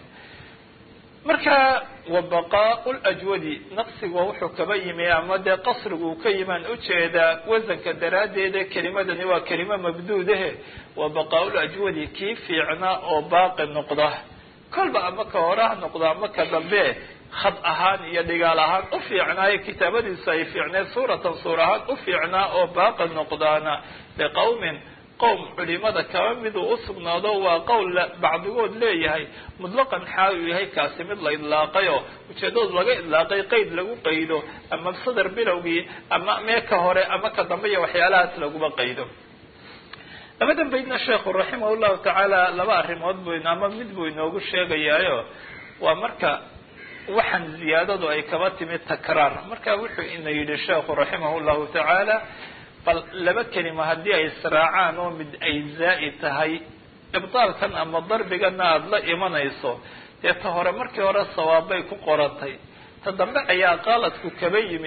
marka wa baqaau ljwadi naqsiga wuxuu kaba yimi ama dee qasrigu uu ka yimaan ujeedaa wasanka daraaddeeda kelimadani waa kelimo mabduudahe wa baqaau lajwadi kii fiicnaa oo baaqi noqda kolba ama ka hore ha noqdo ama ka dambe khad ahaan iyo dhigaal ahaan u fiicnaayo kitaabadiisu ay fiicneed suuratan suur ahaan u fiicnaa oo baaqi noqdaana liqawmin qowm culimada kaba miduu usugnaado waa qowl bacdigood leeyahay mutlaqan xaal uu yahay kaasi mid la idlaaqayo ujeedadu laga idlaaqay qeyd lagu qaydo ama sadar bilowgii ama mee ka hore ama ka dambe iyo waxyaalahaas laguma qaydo labadan baydna sheekhu raximah llahu tacaala laba arrimood buu ama mid buu inoogu sheegayaayo waa marka waxaan ziyaadadu ay kaba timid takraar marka wuxuu ina yidhi sheekhu raximah llahu tacaala bal laba kelima haddii ay israacaan oo mid ay zaa'id tahay ibdaalkan ama darbigana aada la imanayso dee ta hore markii hore sawaabbay ku qorantay ta dambe ayaa qaaladku kaba yimi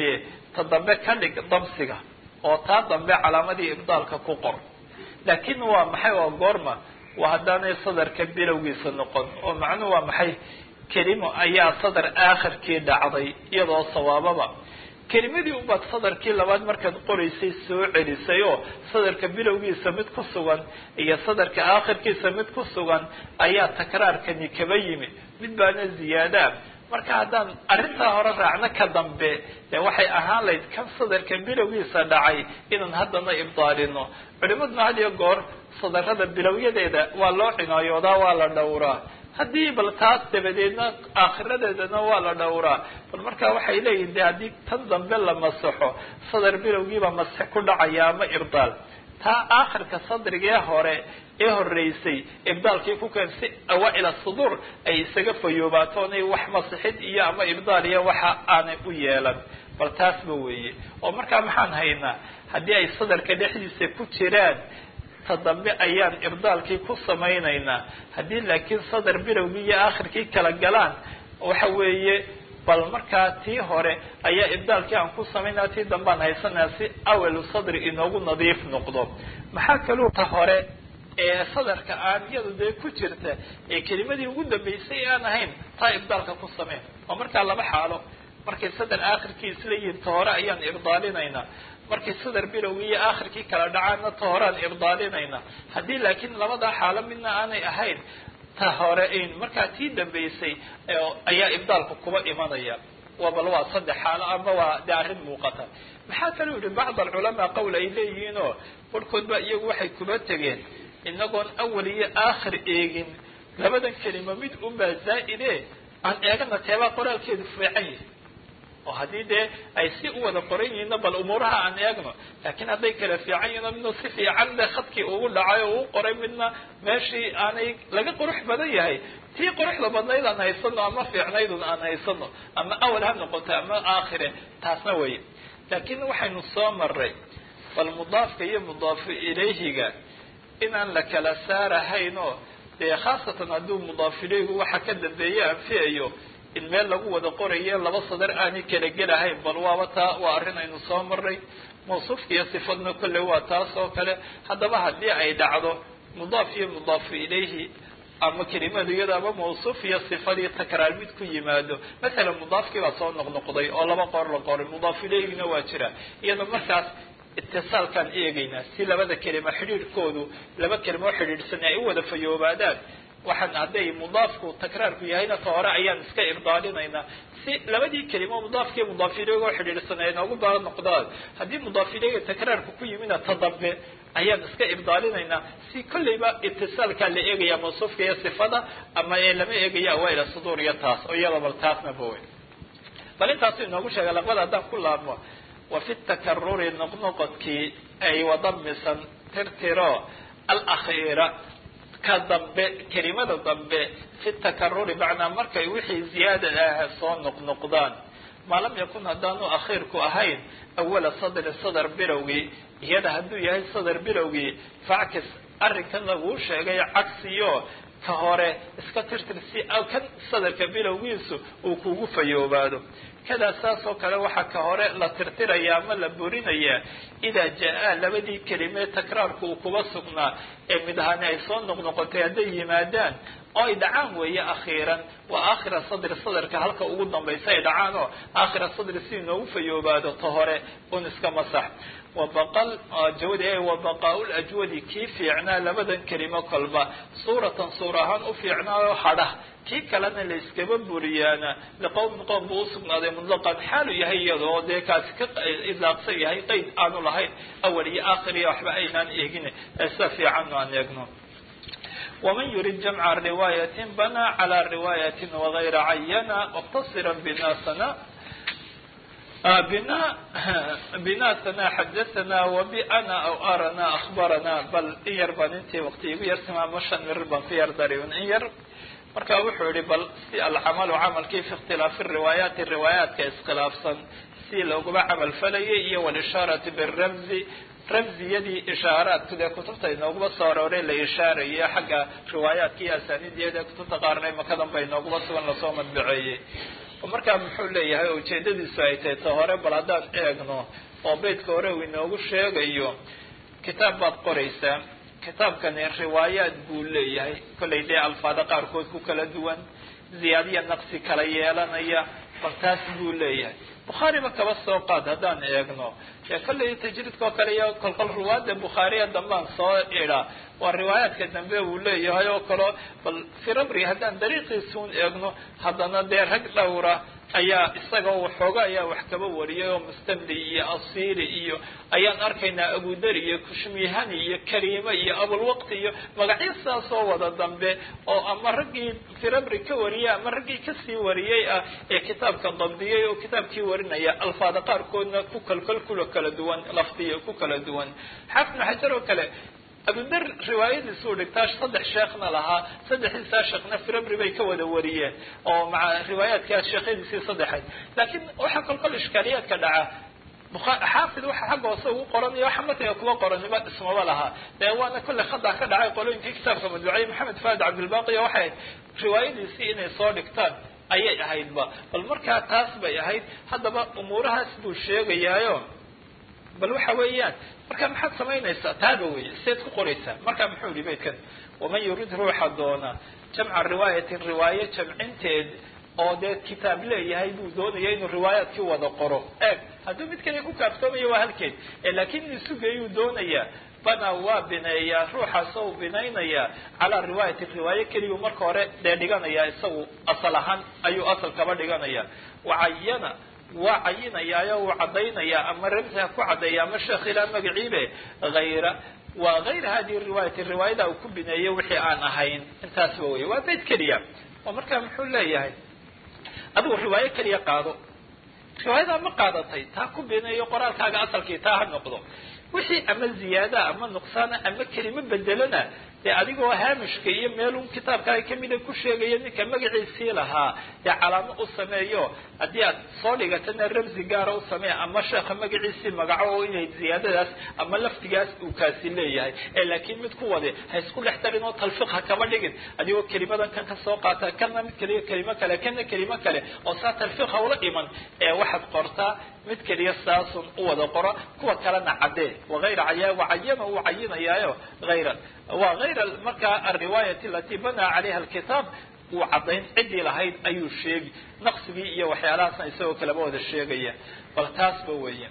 ta dambe ka dhig damsiga oo taa dambe calaamadii ibdaalka ku qor laakiin waa maxay waa goorma waa haddaanay sadarka bilowgiisa noqon oo macnuhu waa maxay kelimo ayaa sadar aakhirkii dhacday iyadoo sawaababa kelimadii ubaad sadarkii labaad markaad qoraysay soo celisay oo sadarka bilowgiisa mid ku sugan iyo sadarka aakhirkiisa mid ku sugan ayaa takraarkani kaba yimid mid baana ziyaadaa marka haddaan arrintaa hore raacno ka dambe dee waxay ahaan lahayd kan sadarka bilowgiisa dhacay inaan haddana ibdaalino culimaduna had iyo goor sadarada bilowyadeeda waa loo cinaayoodaa waa la dhowraa haddii bal taas dabadeedna aakhiradeedana waa la dhowraa bal marka waxay leeyihin de haddii tan dambe la masaxo sadar bilowgiiba masix ku dhacaya ama ibdaal taa aakhirka sadrigee hore ee horeysay ibdaalkii ku keen si awaa-il suduur ay isaga fayoobaato onay wax masixid iyo ama ibdaal iyo waxa aanay u yeelan bal taasba weeye oo markaa maxaan haynaa haddii ay sadarka dhexdiisa ku jiraan ta dambe ayaan ibdaalkii ku samaynaynaa haddii laakiin sadar bilowgii iyo aakhirkii kala galaan waxa weeye bal markaa tii hore ayaa ibdaalkii aan ku samaynaa tii dambaan haysanaa si awalu sadri inoogu nadiif noqdo maxaa kaluu ta hore ee sadarka aan iyadu dee ku jirta ee kelimadii ugu dambeysay aan ahayn taa ibdaalka ku sameyn oo markaa laba xaalo markay sadar aakhirkii isla yihiin ta hore ayaan ibdaalinaynaa markay sadar bilowgii iyo aakhirkii kala dhacaana ta horaan ibdaalinaynaa haddii laakiin labadaa xaalo midna aanay ahayn ta hore markaa tii dambeysay ayaa ibdaalka kuba imanaya waa bal waa saddex xaalo ama waa de arrin muuqata maxaa kaloo yihi bacd alculamaa qowl ay leeyihiinoo barhkood ba iyagu waxay kuba tegeen inagoon awal iyo aakhir eegin labadan kelimo mid unbaa zaa'ide aan eegana teebaa qoraalkeedu fiican yahay oo haddii dee ay si u wada qoran yihiinna bal umuuraha aan eegno laakiin hadday kala fiican yihiino midna si fiican de khadkii ugu dhacay oo uu qoray midna meeshii aanay laga qurux badan yahay tii quruxda badnayd aan haysano ama fiicnaydun aan haysano ama awal ha noqoto ama aakhire taasna wey laakiin waxaynu soo maray bal mudaafka iyo mudaafu ilayhiga inaan la kala saarahayn oo dee khaasatan hadduu mudaaf ilayhigu waxa ka dambeeye anfiyayo in meel lagu wada qorayo laba sadar aanay kala gelahayn bal waaba taa waa arrin aynu soo maray mawsuufka iyo sifadna kolley waa taas oo kale haddaba haddii ay dhacdo mudaaf iyo mudaafu ilayhi ama kelimadu iyado ama mawsuuf iyo sifadii takraar mid ku yimaado masalan mudaafkii baa soo noqnoqday oo laba qor la qoray mudaaf ilayhina waa jira iyada markaas itisaalkaan eegaynaa si labada kelima xidhiidhkoodu laba kelimo xidhiidhsan ay u wada fayoobaadaan waxaan hadday mudaafku takraarku yahayna ta hore ayaan iska ibdaalinaynaa si labadii kelimo mudaafkiiyo mudaaf ilaygo xidhiidhsan ay noogu baa noqdaan haddii mudaaf ilayga takraarku ku yimina ta dambe ayaan iska ibdaalinaynaa si kolleyba itisaalkaa la eegaya mawsuufka iyo sifada ama ee lama eegaya awaaila suduur iyo taas oo iyada bal taasna bawe bal intaasu inoogu sheega laqbada haddaan ku laabmo wa fi takaruri noqnoqodkii ay wadamisan tirtiro alakhiira ka dambe kelimada dambe fi takaruri macnaa markay wixii ziyaada ah soo noqnoqdaan maa lam yakun haddaanu akhiirku ahayn awala sadri sadar bilowgii iyada hadduu yahay sadar bilowgii fackis arrinkan laguu sheegay cagsiyo ka hore iska tirtir si kan sadarka bilowgiisu uu kugu fayoobaado kadaa saas oo kale waxaa ka hore la tirtiraya ama la burinayaa idaa jaa-a labadii kelimee takraarku uu kuba sugnaa ee mid ahaani ay soo noqnoqotay hadday yimaadaan oo ay dhacaan weeye akhiiran waa aakhira sadri sadarka halka ugu dambaysa ay dhacaan oo aakhira sadri si inoogu fayoobaado ta hore un iska masax wabaqal jawadi wabaqaa lajwadi kii fiicnaa labadan kelimo kolba suuratan suur ahaan u fiicnaayo hadhah kii kalena la iskaba buriyaana liqowmin qoom buu usugnaaday mutlaqan xaalu yahay iyadoo dee kaasi ka ilaaqsan yahay qeyd aanu lahayn awal iyo aakhir iyo waxba aynaan eegin sida fiican aan eegno waman yurid jamca riwaayatin banaa calaa riwaayatin wagayra cayana muqtasira binasana bina binasana xadathana wabana aw arana akhbarana bal in yar baan intii waqti igu yartima ama shan mirir baan ku yar darin in yar marka wuxuu yihi bal si alcamalu camalkii fi ikhtilaafi riwaayaati riwaayaadka iskhilaafsan si looguma camal falayay iyo walishaarati biramzi ramziyadii ishaaraadku dee kutubta inooguma soo arooray la ishaaraye xagga riwaayaadka iyo asaaniidyada kutubta qaarna makadan ba inooguma sugan lasoo madbaceeyey markaa muxuu leeyahay ujeedadiisu ay tahay ta hore bal haddaan eegno oo beydka hore uu inoogu sheegayo kitaab baad qoraysaa kitaabkani riwaayaad buu leeyahay kollay dee alfaada qaarkood ku kala duwan ziyaadiya naqsi kala yeelanaya bal taas buu leeyahay bukhaariba kaba soo qaad haddaan eegno dee kollay tajriidkao kale iyo kolkol ruwaada bukhaariya dambaan soo idhaa waa riwaayaadka dambe uu leeyahay oo kale bal firabri haddaan dariiqiisuun eegno haddana dee rag dhowra ayaa isaga waxooga ayaa wax kaba wariyay oo mustamli iyo asiri iyo ayaan arkaynaa abudari iyo kushmihani iyo kariime iyo abulwaqti iyo magacyo saasoo wada dambe oo ama raggii firabri ka wariyay ama raggii kasii wariyey ah ee kitaabka dabdiyay oo kitaabkii warinaya alfaada qaarkoodna ku kalkal kula kala duwan lafdiya ku kala duwan xaafid ibn xajar oo kale abudar riwaayadiisuu dhigtaa saddex sheekhna lahaa saddexdiisaa sheekhna firabri bay ka wada wariyeen oo maa riwaayaadkaa sheekhyadiisii saddexayd laakiin waxaa kolkol ishkaaliyaadka dhaca xaafid waxa xagga hoose ugu qoranayo waxa matiga kuwa qoranima ismaba lahaa dee waana kolley khada ka dhacay qolooyinkii kitaabka madbuuciyey maxamed faad cabdilbaqiya waxay riwaayadiisii inay soo dhigtaan ayay ahaydba bal markaa taas bay ahayd haddaba umuurahaas buu sheegayaayo bal waxa weeyaan marka maxaad samaynaysaa taaba weeye seed ku qoraysaa marka muxuu yihi baydkan waman yurid ruuxa doona jamca riwaayatin riwaayo jamcinteed oo dee kitaab leeyahay buu doonaya inuu riwaayaadkii wada qoro eeg hadduu mid kale ku kaaftoomayo waa halkeed laakiin inuu sugayuu doonayaa bana waa bineeyaa ruuxaas oo binaynayaa calaa riwaayati riwaayo keliyuu marka hore dee dhiganayaa isagu asal ahaan ayuu asal kaba dhiganaya wacayana waa cayinayaayo uu caddaynayaa ama ramsi ha ku caddeeya ama sheekh ilaa magaciibe hayra waa hayra hadihi riwaayati riwaayada uu ku bineeyo wixii aan ahayn intaasba wey waa bayd keliya oo markaa muxuu leeyahay adigu riwaayo keliya qaado riwaayadaa ma qaadatay taa ku bineeyo qoraalkaaga asalkii taa ha noqdo wixii ama ziyaada ama nuqsaana ama kelimo bedelana dee adigoo haamishka iyo meelun kitaabkaaga kamida ku sheegaya ninka magaciisii lahaa dee calaamo u sameeyo haddii aad soo dhigatana ramsi gaara u sameeya ama sheekha magaciisii magaco oo inay ziyaadadaas ama laftigaas uu kaasi leeyahay ee laakiin mid ku wade ha isku dhex darin oo talfiq ha kama dhigin adigoo kelimadan kan ka soo qaata kana mid kaliya kelimo kale kana kelimo kale oo saa talfiq ha ula iman ee waxaad qortaa mid keliya saasun u wada qoro kuwa kalena caddee waayra caya wacayana uu cayinayaayo hayra waa hayra markaa alriwaayati alati banaa calayha alkitaab uu caddayn ciddii lahayd ayuu sheegi naqsigii iyo waxyaalahaasna isagoo kaleba wada sheegaya bal taasba weeye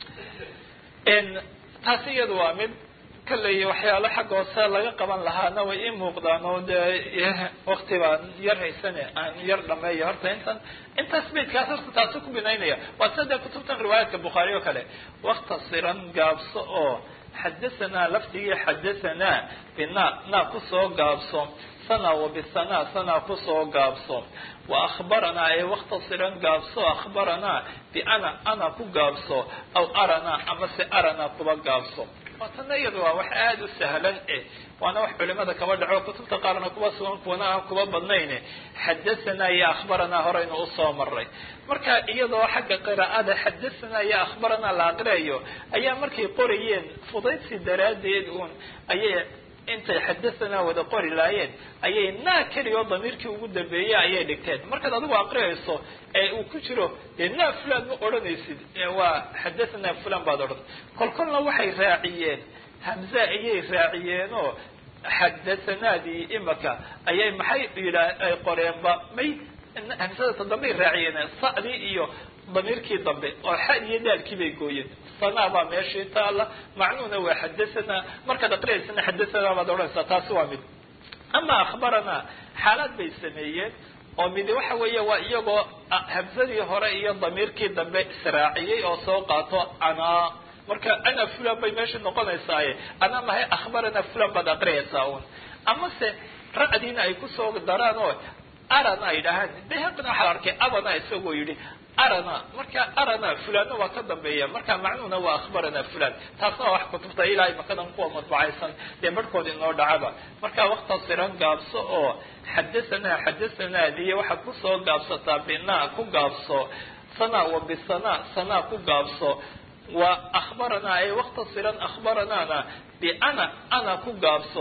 taasi iyadu waa mid kalley waxyaalo xagga hoose laga qaban lahaana way ii muuqdaan oo dee wakti baan yar haysane aan yar dhameeyo horta intan intaas baydkaas horta taasu ku binaynaya waa sida dee kutubtan riwaayaadka bukhaari oo kale waktasiran gaabso oo xadahanaa laftigii xadahanaa bina naa kusoo gaabso sana wa bisana sana kusoo gaabso wa akhbaranaa ee waktasiran gaabso akhbaranaa biana ana ku gaabso aw aranaa ama se aranaa kuba gaabso tana iyada waa wax aada u sahlan eh waana wax culimada kaba dhaco kutubta qaarna kuba sugan kuwana aan kuba badnayne xadahanaa iyo akhbaranaa horeynu usoo maray marka iyadoo xagga qiraa'ada xadahanaa iyo akhbaranaa la aqriayo ayaa markay qorayeen fudaydsi daraaddeed uun ayay intay xadahanaa wada qori laayeen ayay naa keliyo damiirkii ugu dambeeyey ayay dhigteen markaad adigu aqriyayso ee uu ku jiro dee naa fulan ma odhanaysid waa xadahanaa fulan baad odhan kolkolna waxay raaciyeen hamza ayay raaciyeenoo xadathanaadii imaka ayay maxay yidhaa ay qoreenba may hamsada ta dambey raaciyeen sa'dii iyo damiirkii dambe oo xa iyo daalkii bay gooyeen sanaa baa meeshii taala macnuuna waa xadahanaa markaad aqriyaysana xadahanaa baad odhanaysaa taasi waa mid ama akhbaranaa xaalaad bay sameeyeen oo midi waxa weeye waa iyagoo hamsadii hore iyo damiirkii dambe israaciyey oo soo qaato anaa marka ana fulan bay meesha noqonaysaaye ana mahay akhbaranaa fulan baad aqriyaysaa un amase ra'diina ay kusoo daraan oo arana ay dhahaan bayhaqina waxaa la arkay abana isagoo yidhi arana marka arana fulanna waa ka dambeeya marka macnuhuna waa akhbarana fulan taasna waa wax kutubta ilaa imakadan kuwa madbacaysan dee barhkood inoo dhacaba marka waktasiran gaabso oo xadahanaa xadathanaadiyo waxaad kusoo gaabsataa binaa ku gaabso sana wa bisana sanaa ku gaabso wa akhbaranaa ay waktasiran akhbaranaana biana ana ku gaabso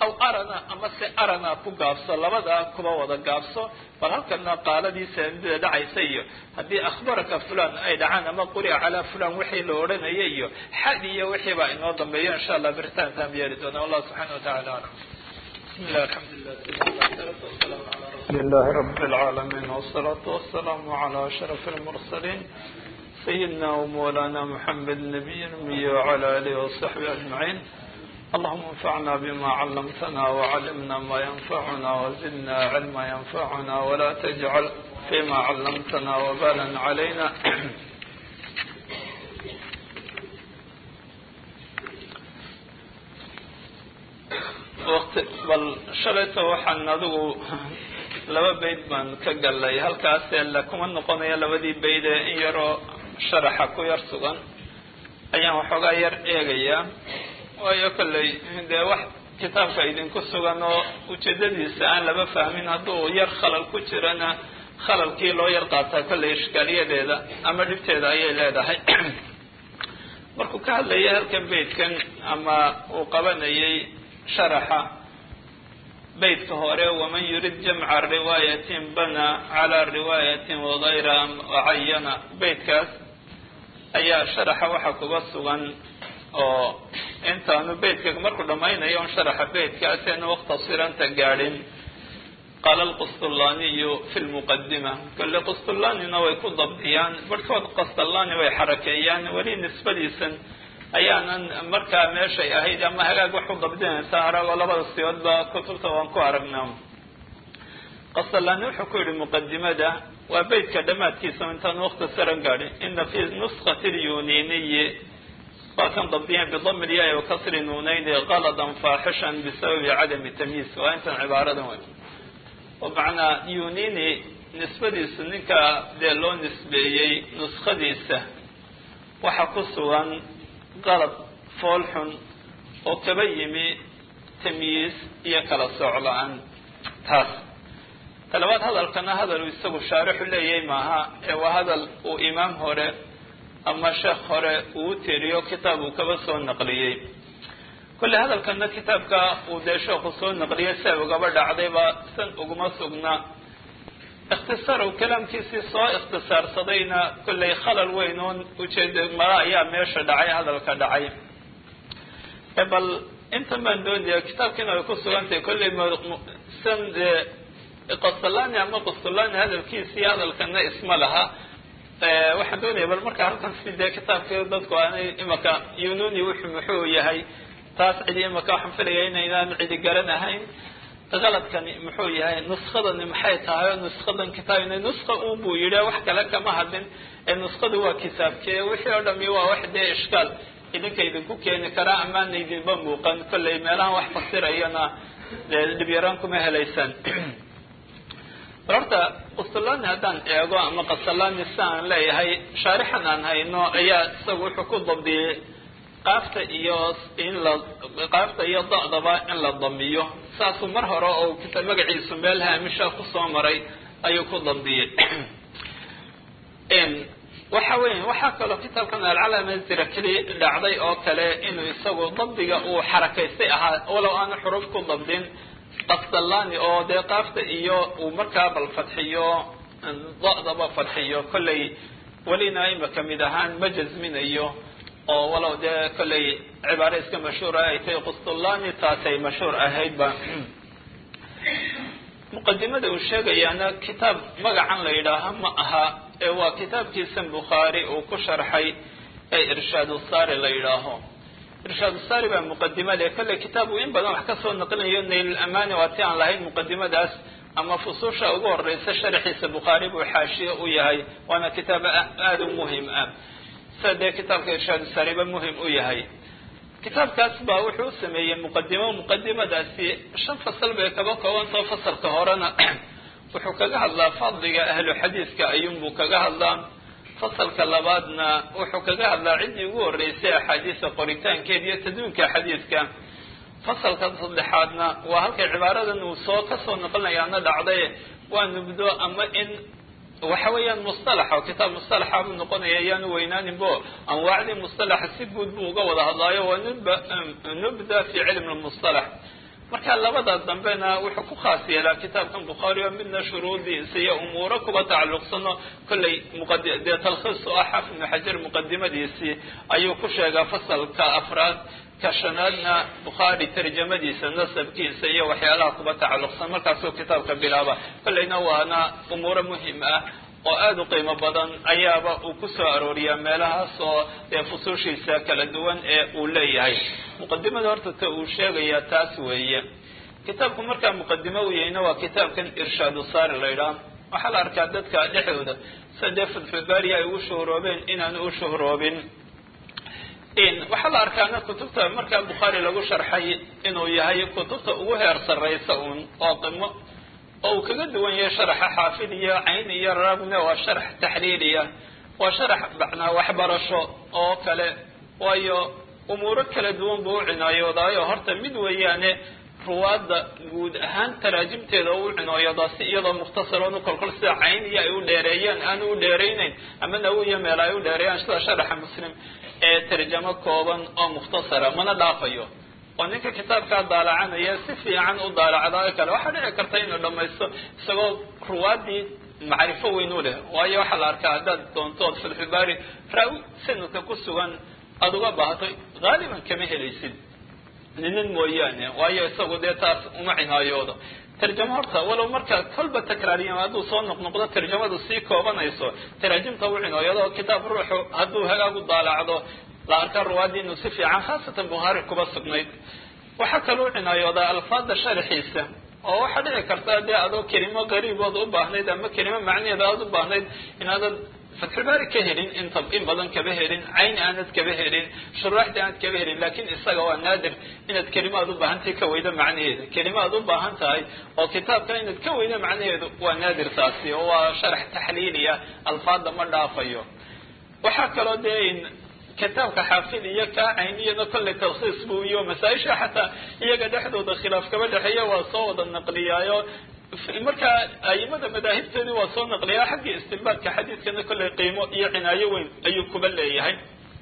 aw arana ama se arana ku gaabso labadaa kuba wada gaabso bal halkana qaaladii saamidada dhacaysa iyo haddii akhbaraka fulan ay dhacaan ama quri'a calaa fulan wixii la odhanaya iyo xad iyo wixii baa inoo dambeeyo insha allah beritaan taam yeeli doona wallahu subxana watacala alam bismi llah alxamdulilah الحمد لله رب العالمين والصلاة والسلام على أشرف المرسلين سيدنا ومولانا محمد النبي الأمي وعلى آله وصحبه أجمعين اللهم انفعنا بما علمتنا وعلمنا ما ينفعنا وزدنا علما ينفعنا ولا تجعل فيما علمتنا وبالا علينا waqti bal shalayto waxaan adigu laba bayd baan ka gallay halkaasee la kuma noqonayo labadii bayd ee in yaroo sharaxa ku yar sugan ayaan waxoogaa yar eegayaa waayo kolley dee wax kitaabka idinku sugan oo ujeedadiisa aan laba fahmin hadduu yar khalal ku jirana khalalkii loo yar qaataa kolley ishkaaliyadeeda ama dhibteeda ayay leedahay markuu ka hadlayay halkan baydkan ama uu qabanayay sharaxa baydka hore waman yurid jamca riwaayatin bana calaa riwaayatin wagayra wacayana baydkaas ayaa sharaxa waxa kuga sugan oo intaanu beydka markuu dhamaynayo on sharaxa beydkaas eenu wakhtasiranta gaadhin qaala alqustulaaniyu fi lmuqadima kolle qustullaanina way ku dabdiyaan barhkood qastullaani way xarakeeyaan weli nisbadiisan ayaanan markaa meeshay ahayd ama hagaag wax u dabdinaysaa aragoo labada siyoodba kutubta waan ku aragnaa qastullaani wuxuu ku yihi muqadimada waa beydka dhammaadkiisa intaan wakhtasaran gaadhin ina fi nuskati lyuniniyi waa kan dabdiyeen bidami lyaai wakasri nuunayni qaladan faaxishan bisababi cadami tamyiis waa intan cibaaradan wey oo macnaa yunini nisbadiisu ninka dee loo nisbeeyey nuskadiisa waxa ku sugan qalad fool xun oo kaba yimi tamyiis iyo kala sooc la-aan taas talabaad hadalkana hadal uu isagu shaarixu leeyahay maaha ee waa hadal uu imaam hore ama sheekh hore uu tiriyo kitaab uu kaba soo naqliyey kolle hadalkana kitaabka uu dee sheekhu soo naqliyay sia ugaba dhacdayba san uguma sugna ikhtisaar uu kalaamkiisii soo ikhtisaarsadayna kolley khalal weyn oon ujeeda mala ayaa meesha dhacay hadalka dhacay bal intan baan doonaya kitaabkiina ay ku sugantahay kolley san dee qastulani ama qastulani hadalkiisii hadalkana isma laha waxaan doonaya bal marka halkan si dee kitaabka dadku aanay imaka yununi wuxuu muxuu yahay taas cidi imaka waxaan filaya inaynaan cidi garanahayn qaladkani muxuu yahay nuskadani maxay tahay oo nuskadan kitaabina nuska un buu yidhi wax kale kama hadlin ee nuskadu waa kitaabkee wixii oo dhami waa wax dee ishkaal idinka idinku keeni karaa amaana idinba muuqan kolley meelahan wax fasirayana dhibyaraan kuma helaysaan bal horta qustulani haddaan eego ama qasalani si aan leeyahay shaarixan aan hayno ayaa isagu wuxuu ku dabdiyey qaafta iyo in la qaafta iyo da'daba in la damiyo saasuu mar hore oo kitaab magaciisu meel haamisha kusoo maray ayuu ku dabdiyey waxa weya waxaa kaloo kitaabkan alcalama zirakli dhacday oo kale inuu isagu dabdiga uu xarakaystay ahaa walow aanu xuruf ku dabdin qasdalani oo dee qaafta iyo uu markaa bal fadxiyo da'daba fadxiyo kolley welina imaka mid ahaan ma jasminayo oo walow dee kolley cibaare iska mashhuura ay tahay qustulani taasay mashhuur ahaydba muqadimada uu sheegayaana kitaab magacan la yidhaaha ma aha ee waa kitaabkiisan bukhaari uu ku sharxay ee irshaad usari la yidhaaho irshaad usari baa muqadimada kolley kitaab uu in badan wax kasoo naqlinayo naylulamani waa ti aan lahayn muqadimadaas ama fusuusha ugu horeysa sharxiisa bukhaari buu xaashiye u yahay waana kitaab aada u muhim ah sida dee kitaabka irshaad usariba muhim u yahay kitaabkaas baa wuxuu u sameeyey muqadimo muqadimadaasi shan fasal bay kaba koobantao fasalka horena wuxuu kaga hadlaa fadliga ahlu xadiiska ayuunbuu kaga hadlaa fasalka labaadna wuxuu kaga hadlaa ciddii ugu horeysay axaadiisa qoritaankeeda iyo tadwiinka xadiiska fasalka saddexaadna waa halkay cibaaradan uu soo kasoo noqonayaana dhacday waa nubdo ama in waxa weeyaan mustalaxa oo kitaab mustalaxa buu noqonaya ayaanu weynaaninbo anwaacdii mustalaxa si guud buu uga wada hadlaayo waa nub nubda fi cilm lmustalax marka labada dambena wuxuu ku khaas yeelaa kitaabkan bukhaari oo midna shuruudiisa iyo umuuro kuba tacalluqsano kollay muqad dee talkhiis oo ah xaafid ibnu xajar muqadimadiisii ayuu ku sheegaa fasalka afraad ka shanaadna bukhaari tarjamadiisa nasabkiisa iyo waxyaalaha kuba tacalluqsan markaasuu kitaabka bilaaba kollayna waana umuuro muhim ah oo aada u qiimo badan ayaaba uu ku soo arooriyaa meelahaas oo dee fusuushiisa kala duwan ee uu leeyahay muqadimada horta ta uu sheegayaa taas weeye kitaabku markaa muqadimo u yahayna waa kitaabkan irshaadu saari la ydhaha waxaa la arkaa dadka dhexdooda sida dee fatxulbaari ay ugu shuhroobeen inaan u shuhroobin waxaa la arkaana kutubta markaa bukhaari lagu sharxay inuu yahay kutubta ugu heer sarraysa uun oo qimo oo uu kaga duwan yahay sharaxa xaafid iyo cayn iyo ragne waa sharax taxliiliya waa sharax macnaa waxbarasho oo kale waayo umuuro kala duwan buu u cinaayoodaayo horta mid weeyaane ruwaadda guud ahaan taraajimteeda u cinooyada si iyadoo mukhtasaroon u kolkol sida cayn iyo ay u dheereeyaan aanu u dheeraynayn ama nawiya meel ay u dheereeyaan sida sharaxa muslim ee tarjamo kooban oo mukhtasara mana dhaafayo oo ninka kitaabkaa daalacanaya si fiican u daalacdaayo kale waxaa dhici karta inuu dhamaysto isagoo ruwaadii macrifo weyn u leh waayo waxaa la arkaa haddaad doontood fatxulbaari raawi sanadka ku sugan aada uga baahato haaliban kama helaysid ninin mooyaane waayo isagu dee taas uma cinaayoodo tarjamo horta walow marka kolba takraariyan hadduu soo noqnoqdo tarjamadu sii koobanayso taraajimta u cinooyado kitaab ruuxu hadduu hagaag u daalacdo la arkaa ruwaadii inuu si fiican khaasatan bukhaari kuba sugnayd waxaa kaloo cinaayoodaa alfaada sharxiisa oo waxaa dhici karta dee adoo kelimo qariibood u baahnayd ama kelimo macnaheeda aada u baahnayd inaadad fatxulbaari ka helin inta in badan kaba helin cayn aanad kaba helin shuraaxda aanad kaba helin lakin isaga waa naadir inaad kelimo aad u baahantahay ka weydo macnaheeda kelimo aad u baahan tahay oo kitaabka inaad ka weydo macnaheedu waa naadir taasi oo waa sharax taxliiliya alfaada ma dhaafayo waxaa kaloo dee kitaabka xaafid iyo kaa cayniyana kolley talkhiis buu iyo masaa-isha xataa iyaga dhexdooda khilaaf kaba dhexeeya waa soo wada naqliyaayo markaa aimada madaahibteedii waa soo naqliyaa xaggii istinbaadka xadiidkana kolley qiimo iyo cinaayo weyn ayuu kuba leeyahay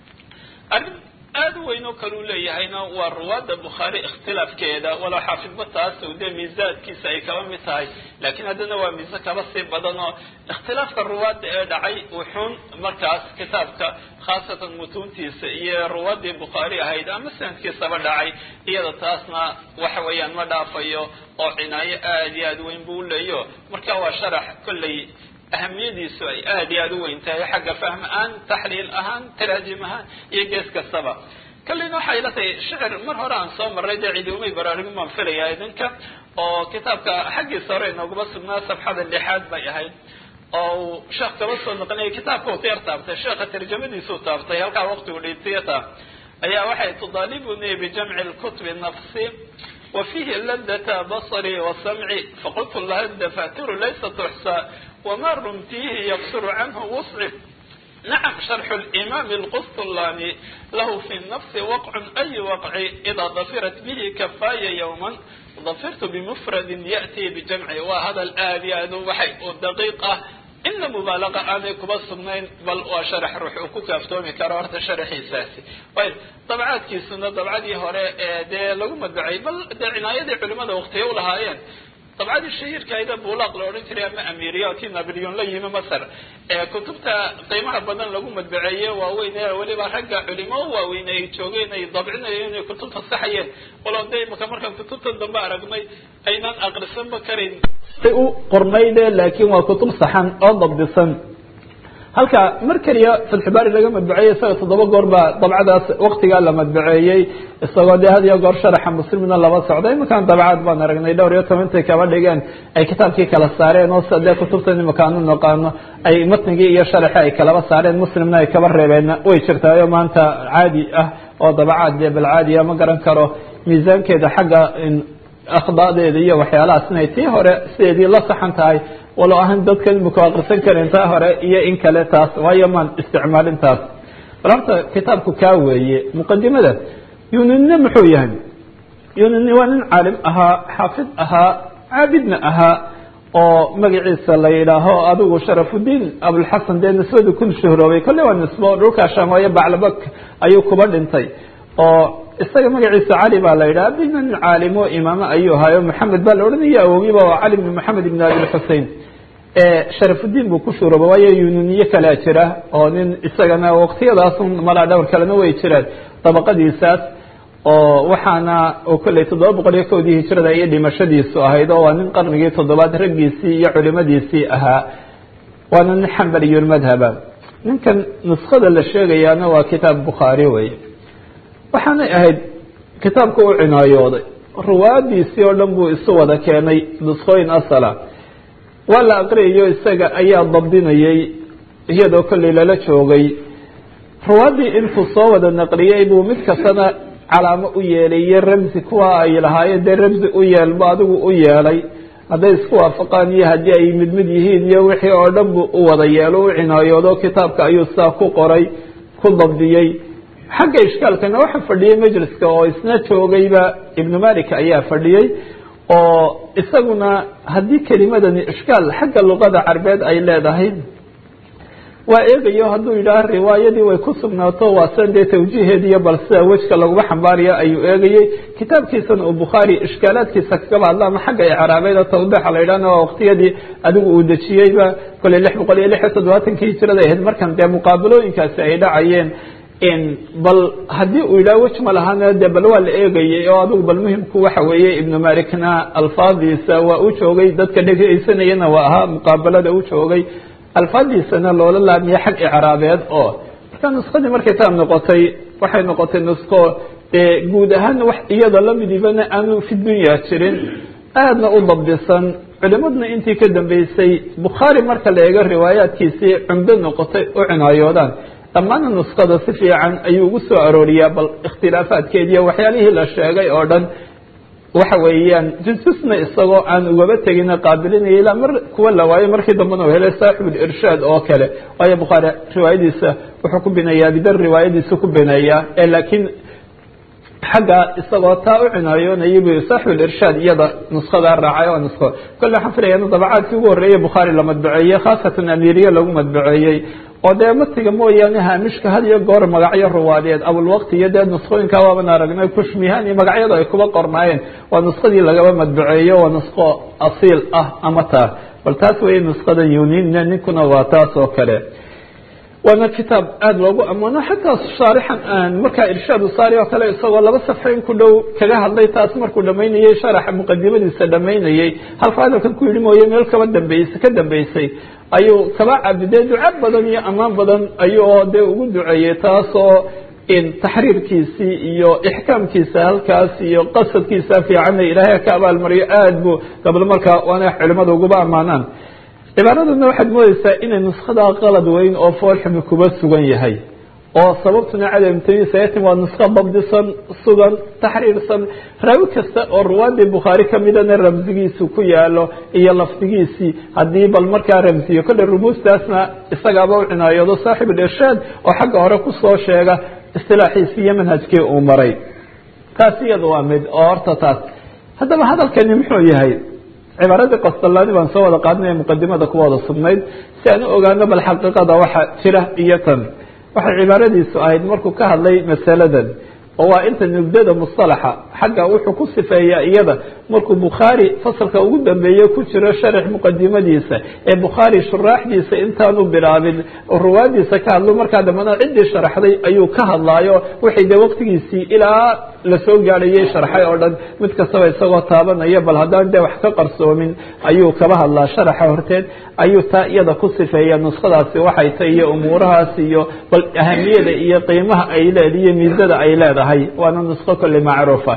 arrin aada u weyn oo kale u leeyahayna waa ruwaadda bukhaari ikhtilaafkeeda walow xaafidba taas dee miisaadkiisa ay kaba mid tahay laakiin haddana waa miise kaba sii badan oo ikhtilaafka ruwaadda ee dhacay wuxuun markaas kitaabka khaasatan mutuuntiisa iyo ruwaaddii bukhaari ahayd ama sanadkiisaba dhacay iyada taasna waxa weeyaan ma dhaafayo oo cinaayo aada iyo aada weyn buu uleeyo marka waa sharax kolley ahamiyadiisu ay aada iyo aada u weyn tahay xagga fahm ahaan taxliil ahaan taraajim ahaan iyo gees kastaba kallina waxay ila tahay shicir mar hore aan soo marray dee cidi umay baraarugin baan filaya idinka oo kitaabka xaggiisa hore inooguma sugnaa safxada lixaad bay ahayd oo uu sheekh kaba soo noqonaya kitaabka uu yar taabtay sheekha tarjamadiisuu taabtay halkaa waqtigu dhiibtiyata ayaa waxay tudaalibuni bijamci lkutubi nafsi wa fiihi ladata basri wa samci faqultu laha dafatiru laysa tuxsa wma rumtihi yaqsur canhu wusci nacam sharxu limaami lqustulaani lahu fi nafsi waqcun ay waqci idaa dafirat bihi kafaaya yowman dafirtu bimufradin ya'tii bijamci waa hadal aada iyo aad waxay u daqiiq ah ina mubaalaqa aanay kuba sugnayn bal waa sharax ruux uu ku kaaftoomi karo horta sharaxiisaasi way dabcaadkiisuna dabcadii hore ee dee lagu madbacay bal dee cinaayadii culimada waqtiya u lahaayeen dabcadii shahiirkaayda buulaaq la odhan jiray ama amiriya tii nabilyon la yimi masar ee kutubta qiimaha badan lagu madbaceeye waaweyn ee weliba ragga culimo waaweyn ay joogeen ay dabcinayeen inay kutubta saxayeen walow de imaka markaan kutubta dambe aragnay aynaan aqrisanba karin u qornayde laakiin waa kutub saxan oo dabdisan halka mar keliya fatxubaari laga madbaceeyey isaga toddoba goor baa dabcadaas waktigaa la madbaceeyey isagoo dee had iyo goor sharaxa muslimina laba socda imakaan dabcaad baan aragnay dhowr iyo tobantay kaba dhigeen ay kitaabkii kala saareen oo sida dee kutubtan imakaanu naqaano ay matnigii iyo sharaxi ay kalaba saareen muslimna ay kaba reebeen way jirtaayo maanta caadi ah oo dabcaad dee bal caadiya ma garan karo miisaankeeda xagga akhdaadeeda iyo waxyaalahaas inay tii hore sideedii la saxan tahay walow ahan dadka imika akrisan karin taa hore iyo in kale taas waayo maan isticmaalin taas bal horta kitaabku kaa weeye muqadimada yunine muxuu yahay yunine waa nin caalim ahaa xaafid ahaa caabidna ahaa oo magaciisa la yidhaaho adigu sharafudiin abulxasan dee nisbadu kun shuhroobay kolle waa nisbo dhulkaa shaamooye baclabak ayuu kuba dhintay oo isaga magaciisa cali baa la yidhaha biman caalimo imaamo ayuu ahaayo maxamed baa la odhanaya awogiba waa cali bn maxamed ibn abi xusein sharafudiin buu ku shuurooba waayo yununiye kalea jira oo nin isagana waqtiyadaasun malaa dhowr kalena way jiraan dabaqadiisaas oo waxaana oo kolley toddoba boqol iyo kowdii hijrada iyo dhimashadiisu ahayd oo waa nin qarnigii toddobaad raggiisii iyo culimadiisii ahaa waana nin xambaliyulmadhaba ninkan nuskada la sheegayaana waa kitaab bukhaari wey waxaanay ahayd kitaabka u cinaayooday ruwaadiisii oo dhan buu isu wada keenay nuskooyin asala waa la aqriyayo isaga ayaa dabdinayay iyadoo kolley lala joogay ruwaaddii intuu soo wada naqliyey buu mid kastana calaamo u yeelay iyo ramsi kuwa ay lahaayeen dee ramsi u yeelba adigu u yeelay hadday isku waafaqaan iyo haddii ay mid mid yihiin iyo wixii oo dhan buu u wada yeelo u cinaayoodo kitaabka ayuu saa ku qoray ku dabdiyey xagga ishkaalkana waxaa fadhiyey majliska oo isna joogayba ibnu malik ayaa fadhiyey oo isaguna haddii kelimadani ishkaal xagga luqada carbeed ay leedahay waa eegayo hadduu yidhaah riwaayadii way ku sugnaato waa san dee tawjiiheediiyo bal sida wejka laguma xambaaraya ayuu eegayey kitaabkiisana uu bukhaari ishkaalaadkiisa kagaba hadla ama xagga icraabeeda tawdiixa la yidhahna waa waqtiyadii adigu uu dejiyeyba kolley lix boqol iyo lix iyo toddobaatankii hijrada ahayd markan dee muqaabalooyinkaasi ay dhacayeen bal haddii uu yidhaha wej ma lahana de bal waa la eegayay oo adigu bal muhimku waxa weeye ibnu malikna alfaadiisa waa u joogay dadka dhegeysanayana waa ahaa muqaabalada u joogay alfaadiisana loola laamiya xag icraabeed oo marka nuskadii markay taa noqotay waxay noqotay nusko dee guud ahaan wax iyada lamidibana aanu fi dunya jirin aadna u dabdisan culimaduna intii ka dambeysay bukhaari marka la eego riwaayaadkiisii cumdo noqotay u cinaayoodaan dhammaana nuskada si fiican ayuu ugu soo arooriyaa bal ikhtilaafaadkeediiyo waxyaalihii la sheegay oo dhan waxa weeyaan jusjusna isagoo aan ugaba tegina qaabilinaya ilaa mar kuwa la waayo markii dambena u helay saaxibulirshaad oo kale waayo bukhaari riwaayadiisa wuxuu ku bineeyaa bidar riwaayadiisa ku bineeyaa ee laakiin xagga isagoo taa u cinaayoonayay bu saaxibulirshaad iyada nuskadaa raacay oo nusko kolle waxaan filaya in dabacaadkii ugu horreeyey bukhaari la madbaceeyey khaasatan amiiriye lagu madbaceeyey oo dee matiga mooyaane haamishka had iyo goor magacyo ruwaadeed abulwaqti iyo dee nuskooyinka waaban aragnay kushmihaan iyo magacyadu ay kuba qornaayeen waa nuskadii lagaba madbaceeyo waa nusko asiil ah ama taa bal taas weeye nuskada yuninna ninkuna waa taas oo kale waana kitaab aada loogu ammaano xataa shaarixan markaa irshaad usaari oo kale isagoo laba safxo in ku dhow kaga hadlay taas markuu dhamaynayey sharaxa muqadimadiisa dhamaynayey halka hadalkan ku yidhi mooye meel kaba dambeysay ka dambeysay ayuu kaba cabidee duco badan iyo ammaan badan ayuu dee ugu duceeyey taasoo taxriirkiisii iyo ixkaamkiisa halkaas iyo qasadkiisa fiicanna ilaahay ka abaalmariyo aada buu gablo markaa waana culimada uguba ammaanaan cibaaraduna waxaad moodeysaa inay nuskadaa qalad weyn oo foolxumi kuba sugan yahay oo sababtuna cadamtamisayatin waa nuska dabdisan sugan taxriirsan raawi kasta oo ruwaadii bukhaari kamidana ramsigiisu ku yaalo iyo lafdigiisii haddii bal markaa ramsiyo kolle rumuustaasna isagaaba u cinaayoodo saaxib irshaad oo xagga hore kusoo sheega istilaaxiisii iyo manhajkii uu maray taas iyada waa mid oo horta taas haddaba hadalkani muxuu yahay cibaaradii qasdalaani baan soo wada qaadinaya muqadimada ku wada sugnayd si aan u ogaano bal xaqiiqada waxa jira iyo tan waxay cibaaradiisu ahayd markuu ka hadlay masaladan oo waa inta nugdada musalaxa xagga wuxuu ku sifeeyaa iyada markuu bukhaari fasalka ugu dambeeye ku jiro sharax muqadimadiisa ee bukhaari shuraaxdiisa intaanu bilaabin ruwaadiisa ka hadlo markaa dambana ciddii sharaxday ayuu ka hadlaayo waxay dee waqtigiisii ilaa lasoo gaadhayay sharxay oo dhan mid kastaba isagoo taabanaya bal haddaan dee wax ka qarsoomin ayuu kaba hadlaa sharaxa horteed ayuu taa iyada ku sifeeya nuskadaasi waxay tay iyo umuurahaas iyo bal ahamiyada iyo qiimaha ay leed iyo miisada ay leedahay waana nusko kolley macruufa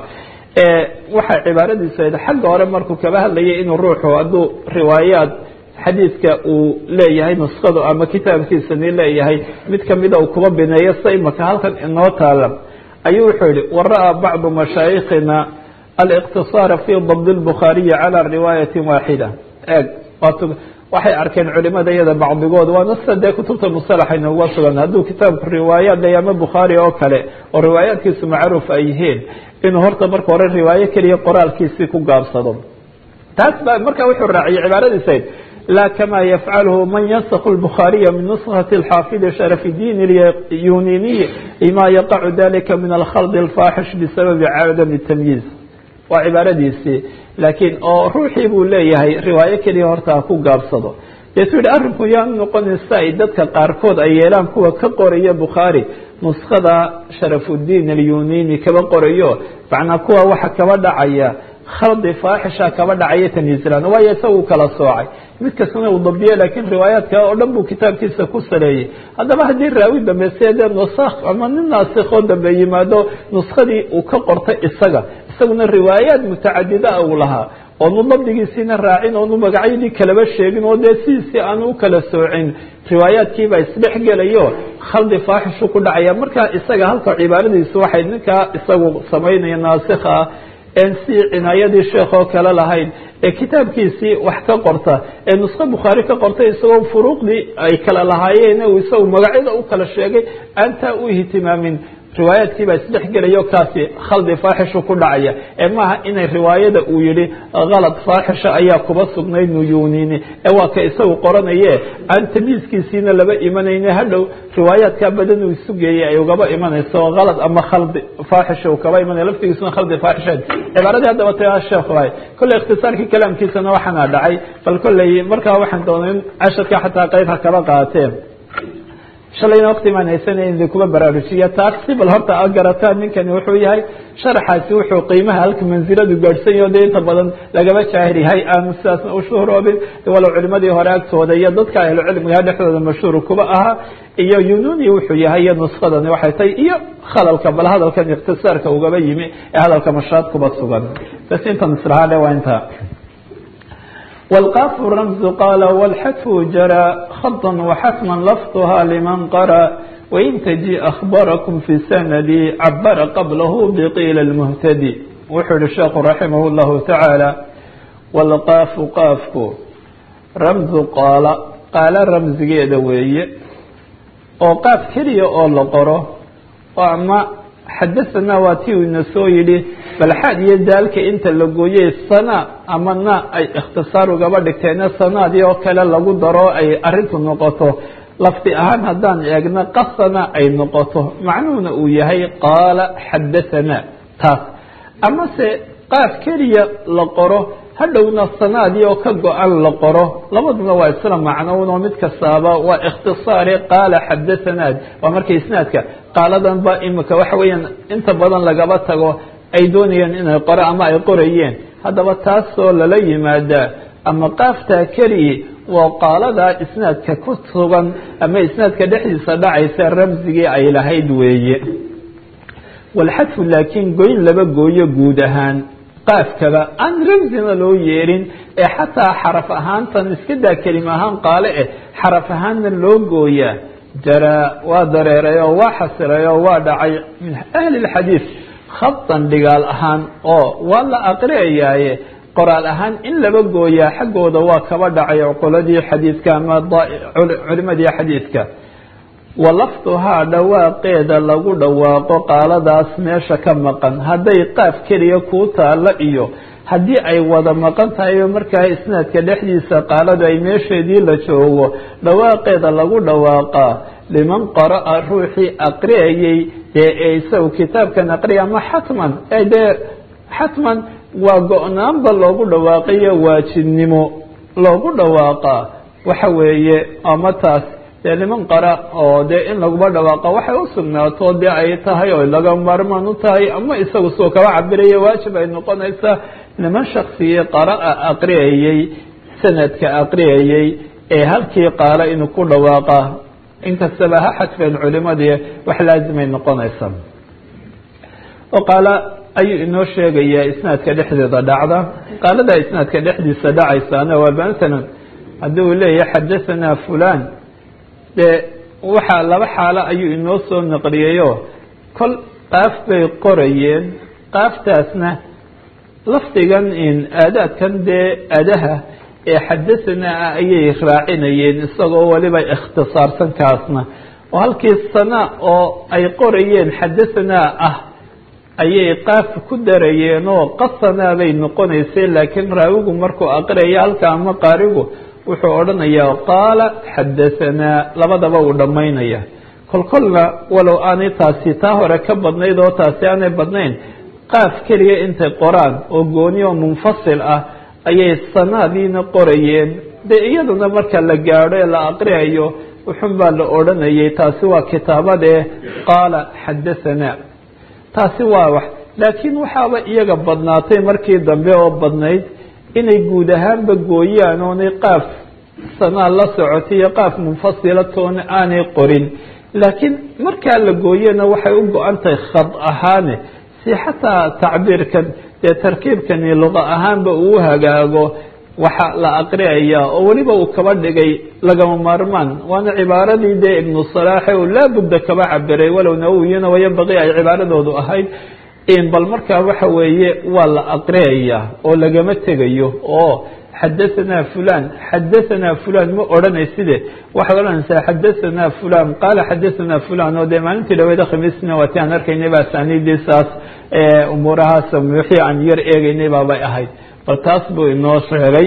waxay cibaaradiisu ahayd xagga hore markuu kaba hadlayay inuu ruuxu hadduu riwaayaad xadiidka uu leeyahay nuskadu ama kitaabkiisani leeyahay mid kamida uu kuba bineeyo sa imaka halkan inoo taala ayuu wuxuu yihi wara-a bacdu mashaayikhina aliqtisaara fi dabd lbukhaariyi cala riwaayati waaxida eeg waxay arkeen culimada iyada bacdigood waana sida dee kutubta musalaxa inooga sugan hadduu kitaabku riwaayaad leeya ama bukhaari oo kale oo riwaayaadkiisu macruuf ay yihiin inuu horta marka hore riwaayo keliya qoraalkiisii ku gaabsado taas baa marka wuxuu raaciyay cibaaradiisayd la kama yafcalhu man yansakh الbخaariya min نسkhة الxaafid sharف الdin اlyuniniy lma yaqacu dalika min alkhld الfaaxish bisababi cadam الtamyiiz waa cibaaradiisii laakiin oo ruuxii buu leeyahay riwaayo keliya horta ha ku gaabsado deetuu yihi arrinku yaanu noqonaysa ay dadka qaarkood ay yeelaan kuwa ka qoraya bukhaari nuskada sharafudiin alyunini kaba qorayo macnaa kuwa waxa kaba dhacaya khaldi faaxisha kaba dhacaya tamyiizlaan waayo isagu kala soocay mid kastana uu dabiye laakiin riwaayaadka oo dhan buu kitaabkiisa ku saleeyey haddaba haddii raawi dambayse dee nusakh ama nin naasikoo dambe yimaado nuskadii uu ka qortay isaga isaguna riwaayaad mutacadida uu lahaa oonu dabdigiisiina raacin oonu magacyadii kalaba sheegin oo dee sidiisii aanu u kala soocin riwaayaadkiibaa isdhex gelayo khaldi faaxishu ku dhacaya marka isaga halka cibaaradiisu waxay ninkaa isagu samaynaya naasikha ah en si cinaayadii sheekoo kale lahayn ee kitaabkiisii wax ka qorta ee nusko bukhaari ka qortay isagoo furuuqdii ay kala lahaayeen uu isagu magacyada u kala sheegay aantaa u ihtimaamin riwaayaadkii baa isdhex gelayo kaasi khaldi faaxishu ku dhacaya ee maaha inay riwaayada uu yihi kalad faaxisha ayaa kuba sugnayd nuyunini ee waa ka isagu qoranaye aan tamyiiskiisiina laba imanayne hadhow riwaayaadkaa badan uu isu geeyey ay ugaba imanayso kalad ama khaldi faaxisha uu kaba imanaya laftigiisuna khaldi faaxisha cibaaradii haddaba ta sheekhu ahay kolley ikhtisaarkii kalaamkiisana waxaana dhacay bal kolley markaa waxaan doonay in casharka xataa qayb ha kaba qaateen shalayna wakti maan haysanay in kuba baraarujiya taas si bal horta a garataan ninkani wuxuu yahay sharaxaasi wuxuu qiimaha halka mansiladu gaadhsan yaho dee inta badan lagaba jaahir yahay aanu sidaasna u shuhroobin walow culimadii hore agtooda iyo dadka ahlucilmiga dhexdooda mashhuur kuba ahaa iyo yununi wuxuu yahay iyo nuskadani waxay tahay iyo khalalka bal hadalkan ikhtisaarka ugaba yimi ee hadalka mashaad kuba sugan bas intan islahaale waa inta والقاف الرمز قال والحتف جرى خطا وحتما لفظها لمن قرأ وإن تجي أخبركم في سندي عبر قبله بقيل المهتدي وحر الشيخ رحمه الله تعالى والقاف قافك رمز قال قال رمز جيدوي وقاف كلي أول قره وأما xadahanaa waa tii uu ina soo yidhi balxaad iyo daalka inta la gooyey sana ama na ay ikhtisaar ugaba dhigteena sanaadii oo kale lagu daro ay arintu noqoto lafdi ahaan haddaan eegno qasana ay noqoto macnuhuna uu yahay qaala xadahanaa taas amase qaaf keliya la qoro hadhowna sanaadii oo ka go-an la qoro labaduna waa isla macnownoo mid kastaaba waa ikhtisaari qaala xadathanaad waa marka isnaadka qaaladan ba imika waxa weeyaan inta badan lagaba tago ay doonayeen inay qoro ama ay qorayeen haddaba taasoo lala yimaadaa ama qaaftaa keliyi waa qaaladaa isnaadka ku sugan ama isnaadka dhexdiisa dhacaysa ramsigii ay lahayd weeye walxadfu laakiin goyn laba gooyo guud ahaan qaafkaba aan ramsina loo yeerin ee xataa xaraf ahaantan iska daa kelima ahaan qaale eh xaraf ahaanna loo gooyaa jaraa waa dareeray oo waa xasiray oo waa dhacay min ahli lxadiid khadan dhigaal ahaan oo waa la aqriyayaaye qoraal ahaan in laba gooyaa xaggooda waa kaba dhacay cuquladii xadiidka ama culimadii xadiidka walafduhaa dhawaaqeeda lagu dhawaaqo qaaladaas meesha ka maqan hadday qaaf keliya kuu taalla iyo haddii ay wada maqan tahay markaa isnaadka dhexdiisa qaaladu ay meesheedii la joogo dhawaaqeeda lagu dhawaaqaa liman qara'a ruuxii aqriyayey dee ee isagu kitaabkan aqriya ama xatman dee xatman waa go-naanba loogu dhawaaqiyo waajibnimo loogu dhawaaqaa waxa weeye ama taas dee niman qara oo dee in laguma dhawaaqa waxay u sugnaato dee ay tahay oo laga maarmaan u tahay ama isagu soo kaba cabiraya waajib ay noqonaysaa niman shaksigii qara'a aqriyayey sanadka aqriyayey ee halkii qaala inuu ku dhawaaqa inkastaba ha xadfeen culimadii wax laazimay noqonaysaa oo qaala ayuu inoo sheegayaa isnaadka dhexdeeda dhacda qaaladaa isnaadka dhexdiisa dhacaysaana waa masalan haddii uu leeyahay xadahanaa fulan dee waxaa laba xaalo ayuu inoo soo naqliyayo kol qaaf bay qorayeen qaaftaasna lafdigan aadaadkan dee adaha ee xadahanaa ah ayay raacinayeen isagoo weliba ikhtisaarsan kaasna oo halkii sana oo ay qorayeen xadahanaa ah ayay qaaf ku darayeen oo qasanaa bay noqonaysay laakiin raawigu markuu aqriyaya halka ama qaarigu wuxuu odhanayaa qaala xadahanaa labadaba uu dhammaynaya kolkolna walow aanay taasi taa hore ka badnayd oo taasi aanay badnayn qaaf keliya intay qoraan oo gooni oo munfasil ah ayay sanaadiina qorayeen dee iyaduna marka la gaadho ee la aqriyayo wuxun baa la odhanayay taasi waa kitaabadee qaala xadahanaa taasi waa wax laakiin waxaaba iyaga badnaatay markii dambe oo badnayd inay guud ahaanba gooyaan oonay qaaf sanaa la socotay iyo qaaf munfasila toona aanay qorin laakiin markaa la gooyena waxay u go-an tahay khad ahaane si xataa tacbiirkan dee tarkiibkani luqa ahaanba uu hagaago waxa la aqriyayaa oo weliba uu kaba dhigay lagama maarmaan waana cibaaradii dee ibnu salaaxe uu laabudda kaba cabiray walow nawowiyana wayabaqi ay cibaaradoodu ahayd bal markaa waxa weeye waa la aqriyayaa oo lagama tegayo oo xadahanaa fulan xadahanaa fulan ma odhanayside waxaad odhanaysaa xadahanaa fulan qaala xadahanaa fulan oo dee maalintii dhaweeda khamiisna waati aan arkaynay ba asaniidii saas umuurahaas wixii aan yar eegaynay baabay ahayd bal taas buu inoo sheegay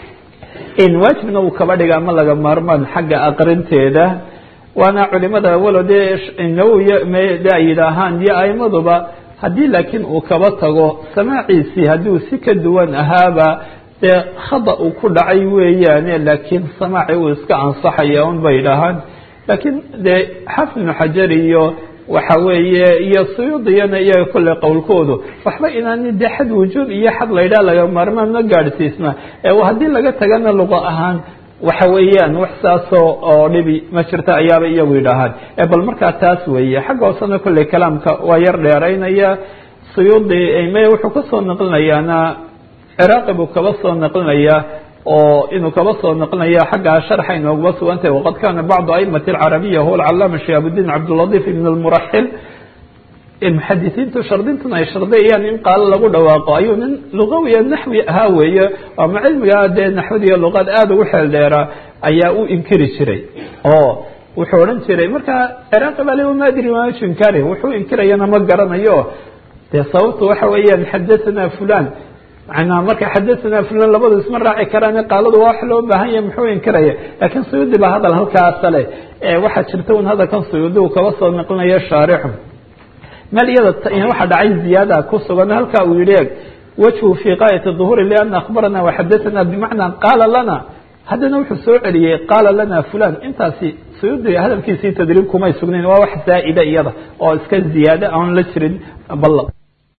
waajibna uu kaba dhiga ama laga maarmaan xagga aqrinteeda waana culimada walo dee nawowi de ay yidhaahaan iyo aimaduba haddii laakiin uu kaba tago samaaciisii haddii uu si ka duwan ahaaba dee khada uu ku dhacay weeyaane laakiin samaaci uu iska ansaxaya un bay yidhaahaan laakiin dee xafid ibnu xajar iyo waxa weeye iyo suyuudiyana iyaga kolley qowlkoodu waxba inaani dee xad wujuub iyo xad laydhaha laga maarmaan ma gaadhsiisna haddii laga tagana luqa ahaan waxa weeyaan wax saasoo oo dhibi ma jirta ayaaba iyagu yidhaahaan bal markaa taas weeye xagga hoosena kolley kalaamka waa yar dheeraynaya suyuudi may wuxuu kasoo naqlinayaana ciraaqi buu kaba soo naqlinayaa oo inuu kaba soo naqlinaya xaggaa sharxa inoogaba sugantahay waqad kana bacdu aimati alcarabiya huwa alcalaama shihaabuddiin cabdiladiif ibn almuraxil muxadisiintu shardintuna ay shardiyayaan in qaalo lagu dhawaaqo ayuu nin lugawiya naxwi ahaa weeye ama cilmigaa dee naxwad iyo luqaad aada ugu xeel dheeraa ayaa u inkiri jiray oo wuxuu odhan jiray marka ciraaqi baa le maadri maaju inkari wuxuu inkirayana ma garanayo dee sababtu waxa weeyaan xadathana fulan manaa marka xadathana fulan labadu isma raaci karaan qaaladu waa wax loo baahan yahay muxuu inkiraya laakiin suyuudi baa hadal halkaasale waxaa jirta un hadalkan suyuudi uu kaba soo naqlinayo shaarixu meel iyada waxa dhacay ziyaada ku sugan halka uu yihi wajhu fi qaayati duhuri liana akhbarana waxadathana bimacna qaala lana haddana wuxuu soo celiyey qaala lana fulan intaasi suyuudi hadalkiisii tadriib kumay sugnayn waa wax zaa'ida iyada oo iska ziyaada aan la jirin bal